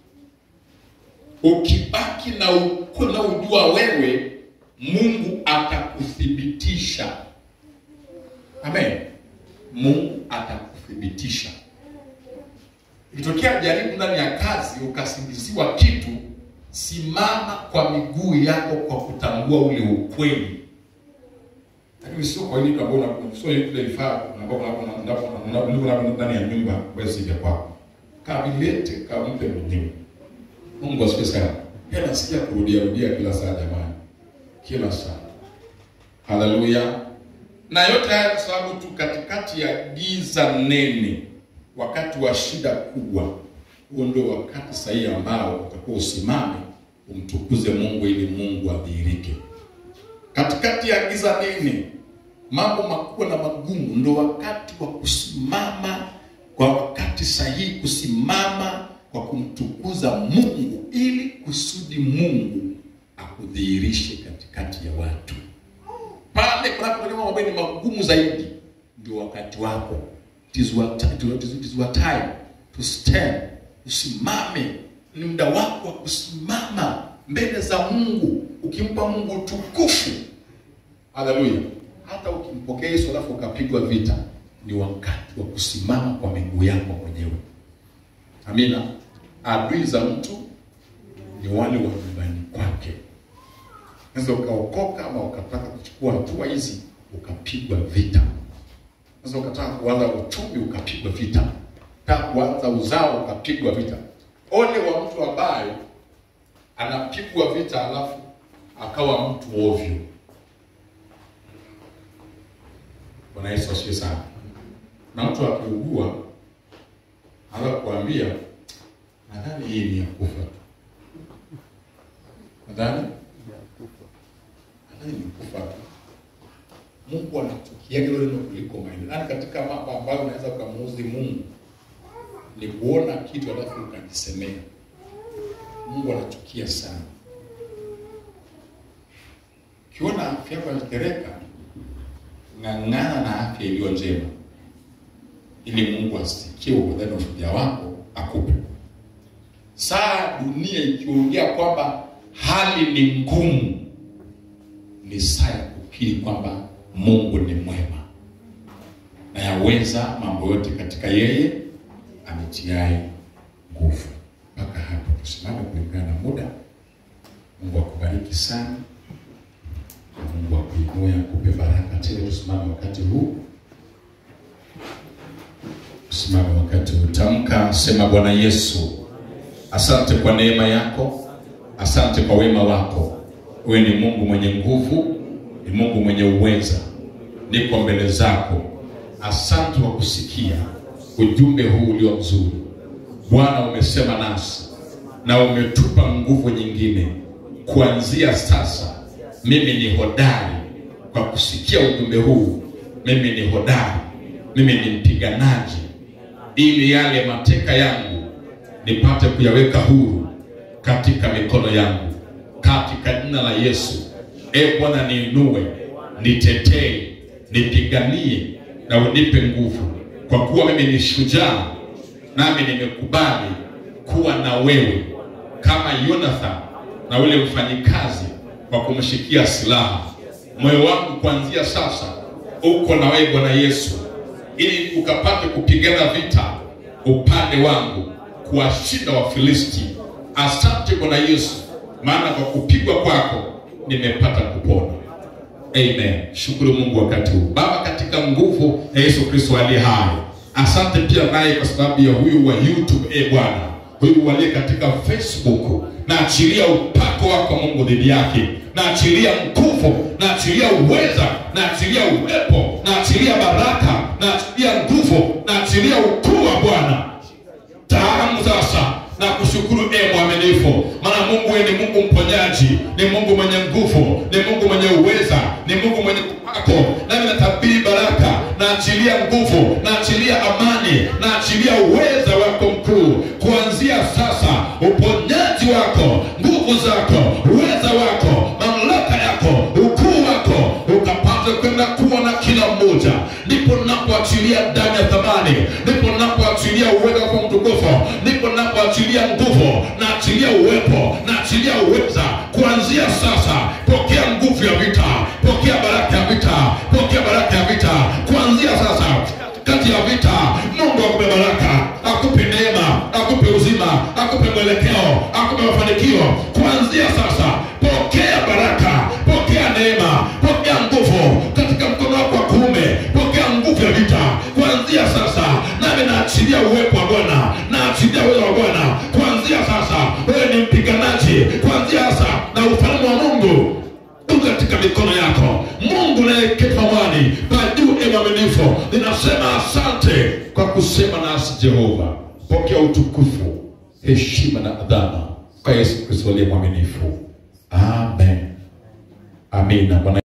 [SPEAKER 2] Ukibaki na ukweli unaojua wewe, Mungu atakuthibitisha. Amen. Mungu atakuthibitisha. Ikitokea jaribu ndani ya kazi ukasingiziwa kitu, simama kwa miguu yako kwa kutambua ule ukweli lakini sio kwa ile ambao unakuwa sio ile vifaa ambao unakuwa ndani ya nyumba wewe si vya kwako. Kabilete kampe mwenyewe. Mungu asifiwe sana. Yeye anasikia kurudia rudia kila saa jamani. Kila saa. Haleluya. Na yote haya kwa sababu tu katikati ya giza nene, wakati wa shida kubwa, huo ndio wakati sahihi ambao utakuwa usimame umtukuze Mungu ili Mungu adhihirike katikati ya giza nene, mambo makubwa na magumu, ndo wakati wa kusimama kwa wakati sahihi, kusimama kwa kumtukuza Mungu ili kusudi Mungu akudhihirishe katikati ya watu. Pale kunapotokea mambo ambayo ni magumu zaidi, ndio wakati wako. It is your time, it is your time to stand. Usimame, ni muda wako wa kusimama mbele za Mungu ukimpa Mungu utukufu. Haleluya! Hata ukimpokea Yesu alafu ukapigwa vita, ni wakati wa kusimama kwa miguu yako mwenyewe. Amina. Adui za mtu ni wale wa nyumbani kwake. Unaweza ukaokoka ama ukataka kuchukua hatua hizi ukapigwa vita. Unaweza ukataka kuanza uchumi ukapigwa vita, ukataka kuanza uzao ukapigwa vita. Ole wa mtu ambaye anapigwa vita alafu akawa mtu ovyo. Bwana Yesu asifiwe sana. Na mtu akiugua anaweza kuambia nadhani hii ni ya kufa tu, nadhani nadhani ni kufa tu. Mungu anachukia hilo neno kuliko maendeleo. Yaani katika mambo ambayo unaweza ukamuuzi Mungu ni kuona kitu alafu ukajisemea. Mungu anachukia sana. Ukiona afya yako inatereka, ng'ang'ana na afya iliyo njema, ili Mungu asikie uhodari na ushujaa wako akupe. Saa dunia ikiongea kwamba hali ni ngumu, ni saa ya kukiri kwamba Mungu ni mwema na yaweza mambo yote katika yeye ametiaye nguvu. Mpaka hapo tusimame kulingana na muda. Mungu akubariki sana. Na Mungu akuinue, akupe baraka tele. Tusimame wakati huu, tusimame wakati huu. Tamka, sema: Bwana Yesu, asante kwa neema yako, asante kwa wema wako. Wewe ni Mungu mwenye nguvu, ni Mungu mwenye uweza. Niko mbele zako, asante kwa kusikia ujumbe huu ulio mzuri. Bwana, umesema nasi na umetupa nguvu nyingine. Kuanzia sasa, mimi ni hodari kwa kusikia ujumbe huu. Mimi ni hodari, mimi ni mpiganaji, ili yale mateka yangu nipate kuyaweka huru katika mikono yangu, katika jina la Yesu. E Bwana, niinue, nitetee, nipiganie na unipe nguvu, kwa kuwa mimi ni shujaa, nami nimekubali kuwa na wewe kama Yonathan na ule mfanyikazi kwa kumshikia silaha. Moyo wangu kuanzia sasa uko na wewe Bwana Yesu, ili ukapate kupigana vita upande wangu, kuwashinda Wafilisti. Asante Bwana Yesu, maana kwa kupigwa kwako nimepata kupona. Amen. Shukuru Mungu wakati huu. Baba, katika nguvu ya Yesu Kristo aliye hai, asante pia naye kwa sababu ya huyu wa YouTube, e Bwana, huyu waliye katika Facebook, naachilia upako wako Mungu dhidi yake, naachilia nguvu, naachilia uweza, naachilia uwepo, naachilia baraka, naachilia nguvu, naachilia ukuu wa Bwana taalamu sasa na kushukuru e mwaminifu, maana Mungu wewe ni Mungu mponyaji, ni Mungu mwenye nguvu, ni Mungu mwenye uweza, ni Mungu mwenye upako. Nami natabiri baraka, naachilia nguvu, naachilia amani, naachilia uweza wako mkuu, kuanzia sasa, uponyaji wako, nguvu zako, uweza wako, mamlaka yako, ukuu wako ukapate kwenda kuwa na kila mmoja. Ndipo napoachilia damu ya thamani, ndipo napoachilia uweza kwa mtukufu, ndipo napoachilia nguvu, naachilia uwepo, naachilia uweza. Kuanzia sasa, pokea nguvu ya vita, pokea baraka ya vita, pokea baraka ya vita. Kuanzia sasa, kati ya vita, Mungu akupe baraka, akupe neema, akupe uzima, akupe mwelekeo, akupe mafanikio. Kuanzia sasa, pokea baraka, pokea neema, pokea nguvu katika mkono wako wa kuume, pokea nguvu ya vita kuanzia sasa. Nami naachilia uwepo wa Bwana, naachilia uwezo wa Bwana kuanzia sasa. Wewe ni mpiganaji kuanzia sasa, na ufalme wa Mungu u katika mikono yako. Mungu nayeketi mawani pa juu, e mwaminifu, ninasema asante kwa kusema nasi Jehova. Pokea utukufu, heshima na adhama kwa Yesu Kristo aliye mwaminifu. Amen. Amina. Bwana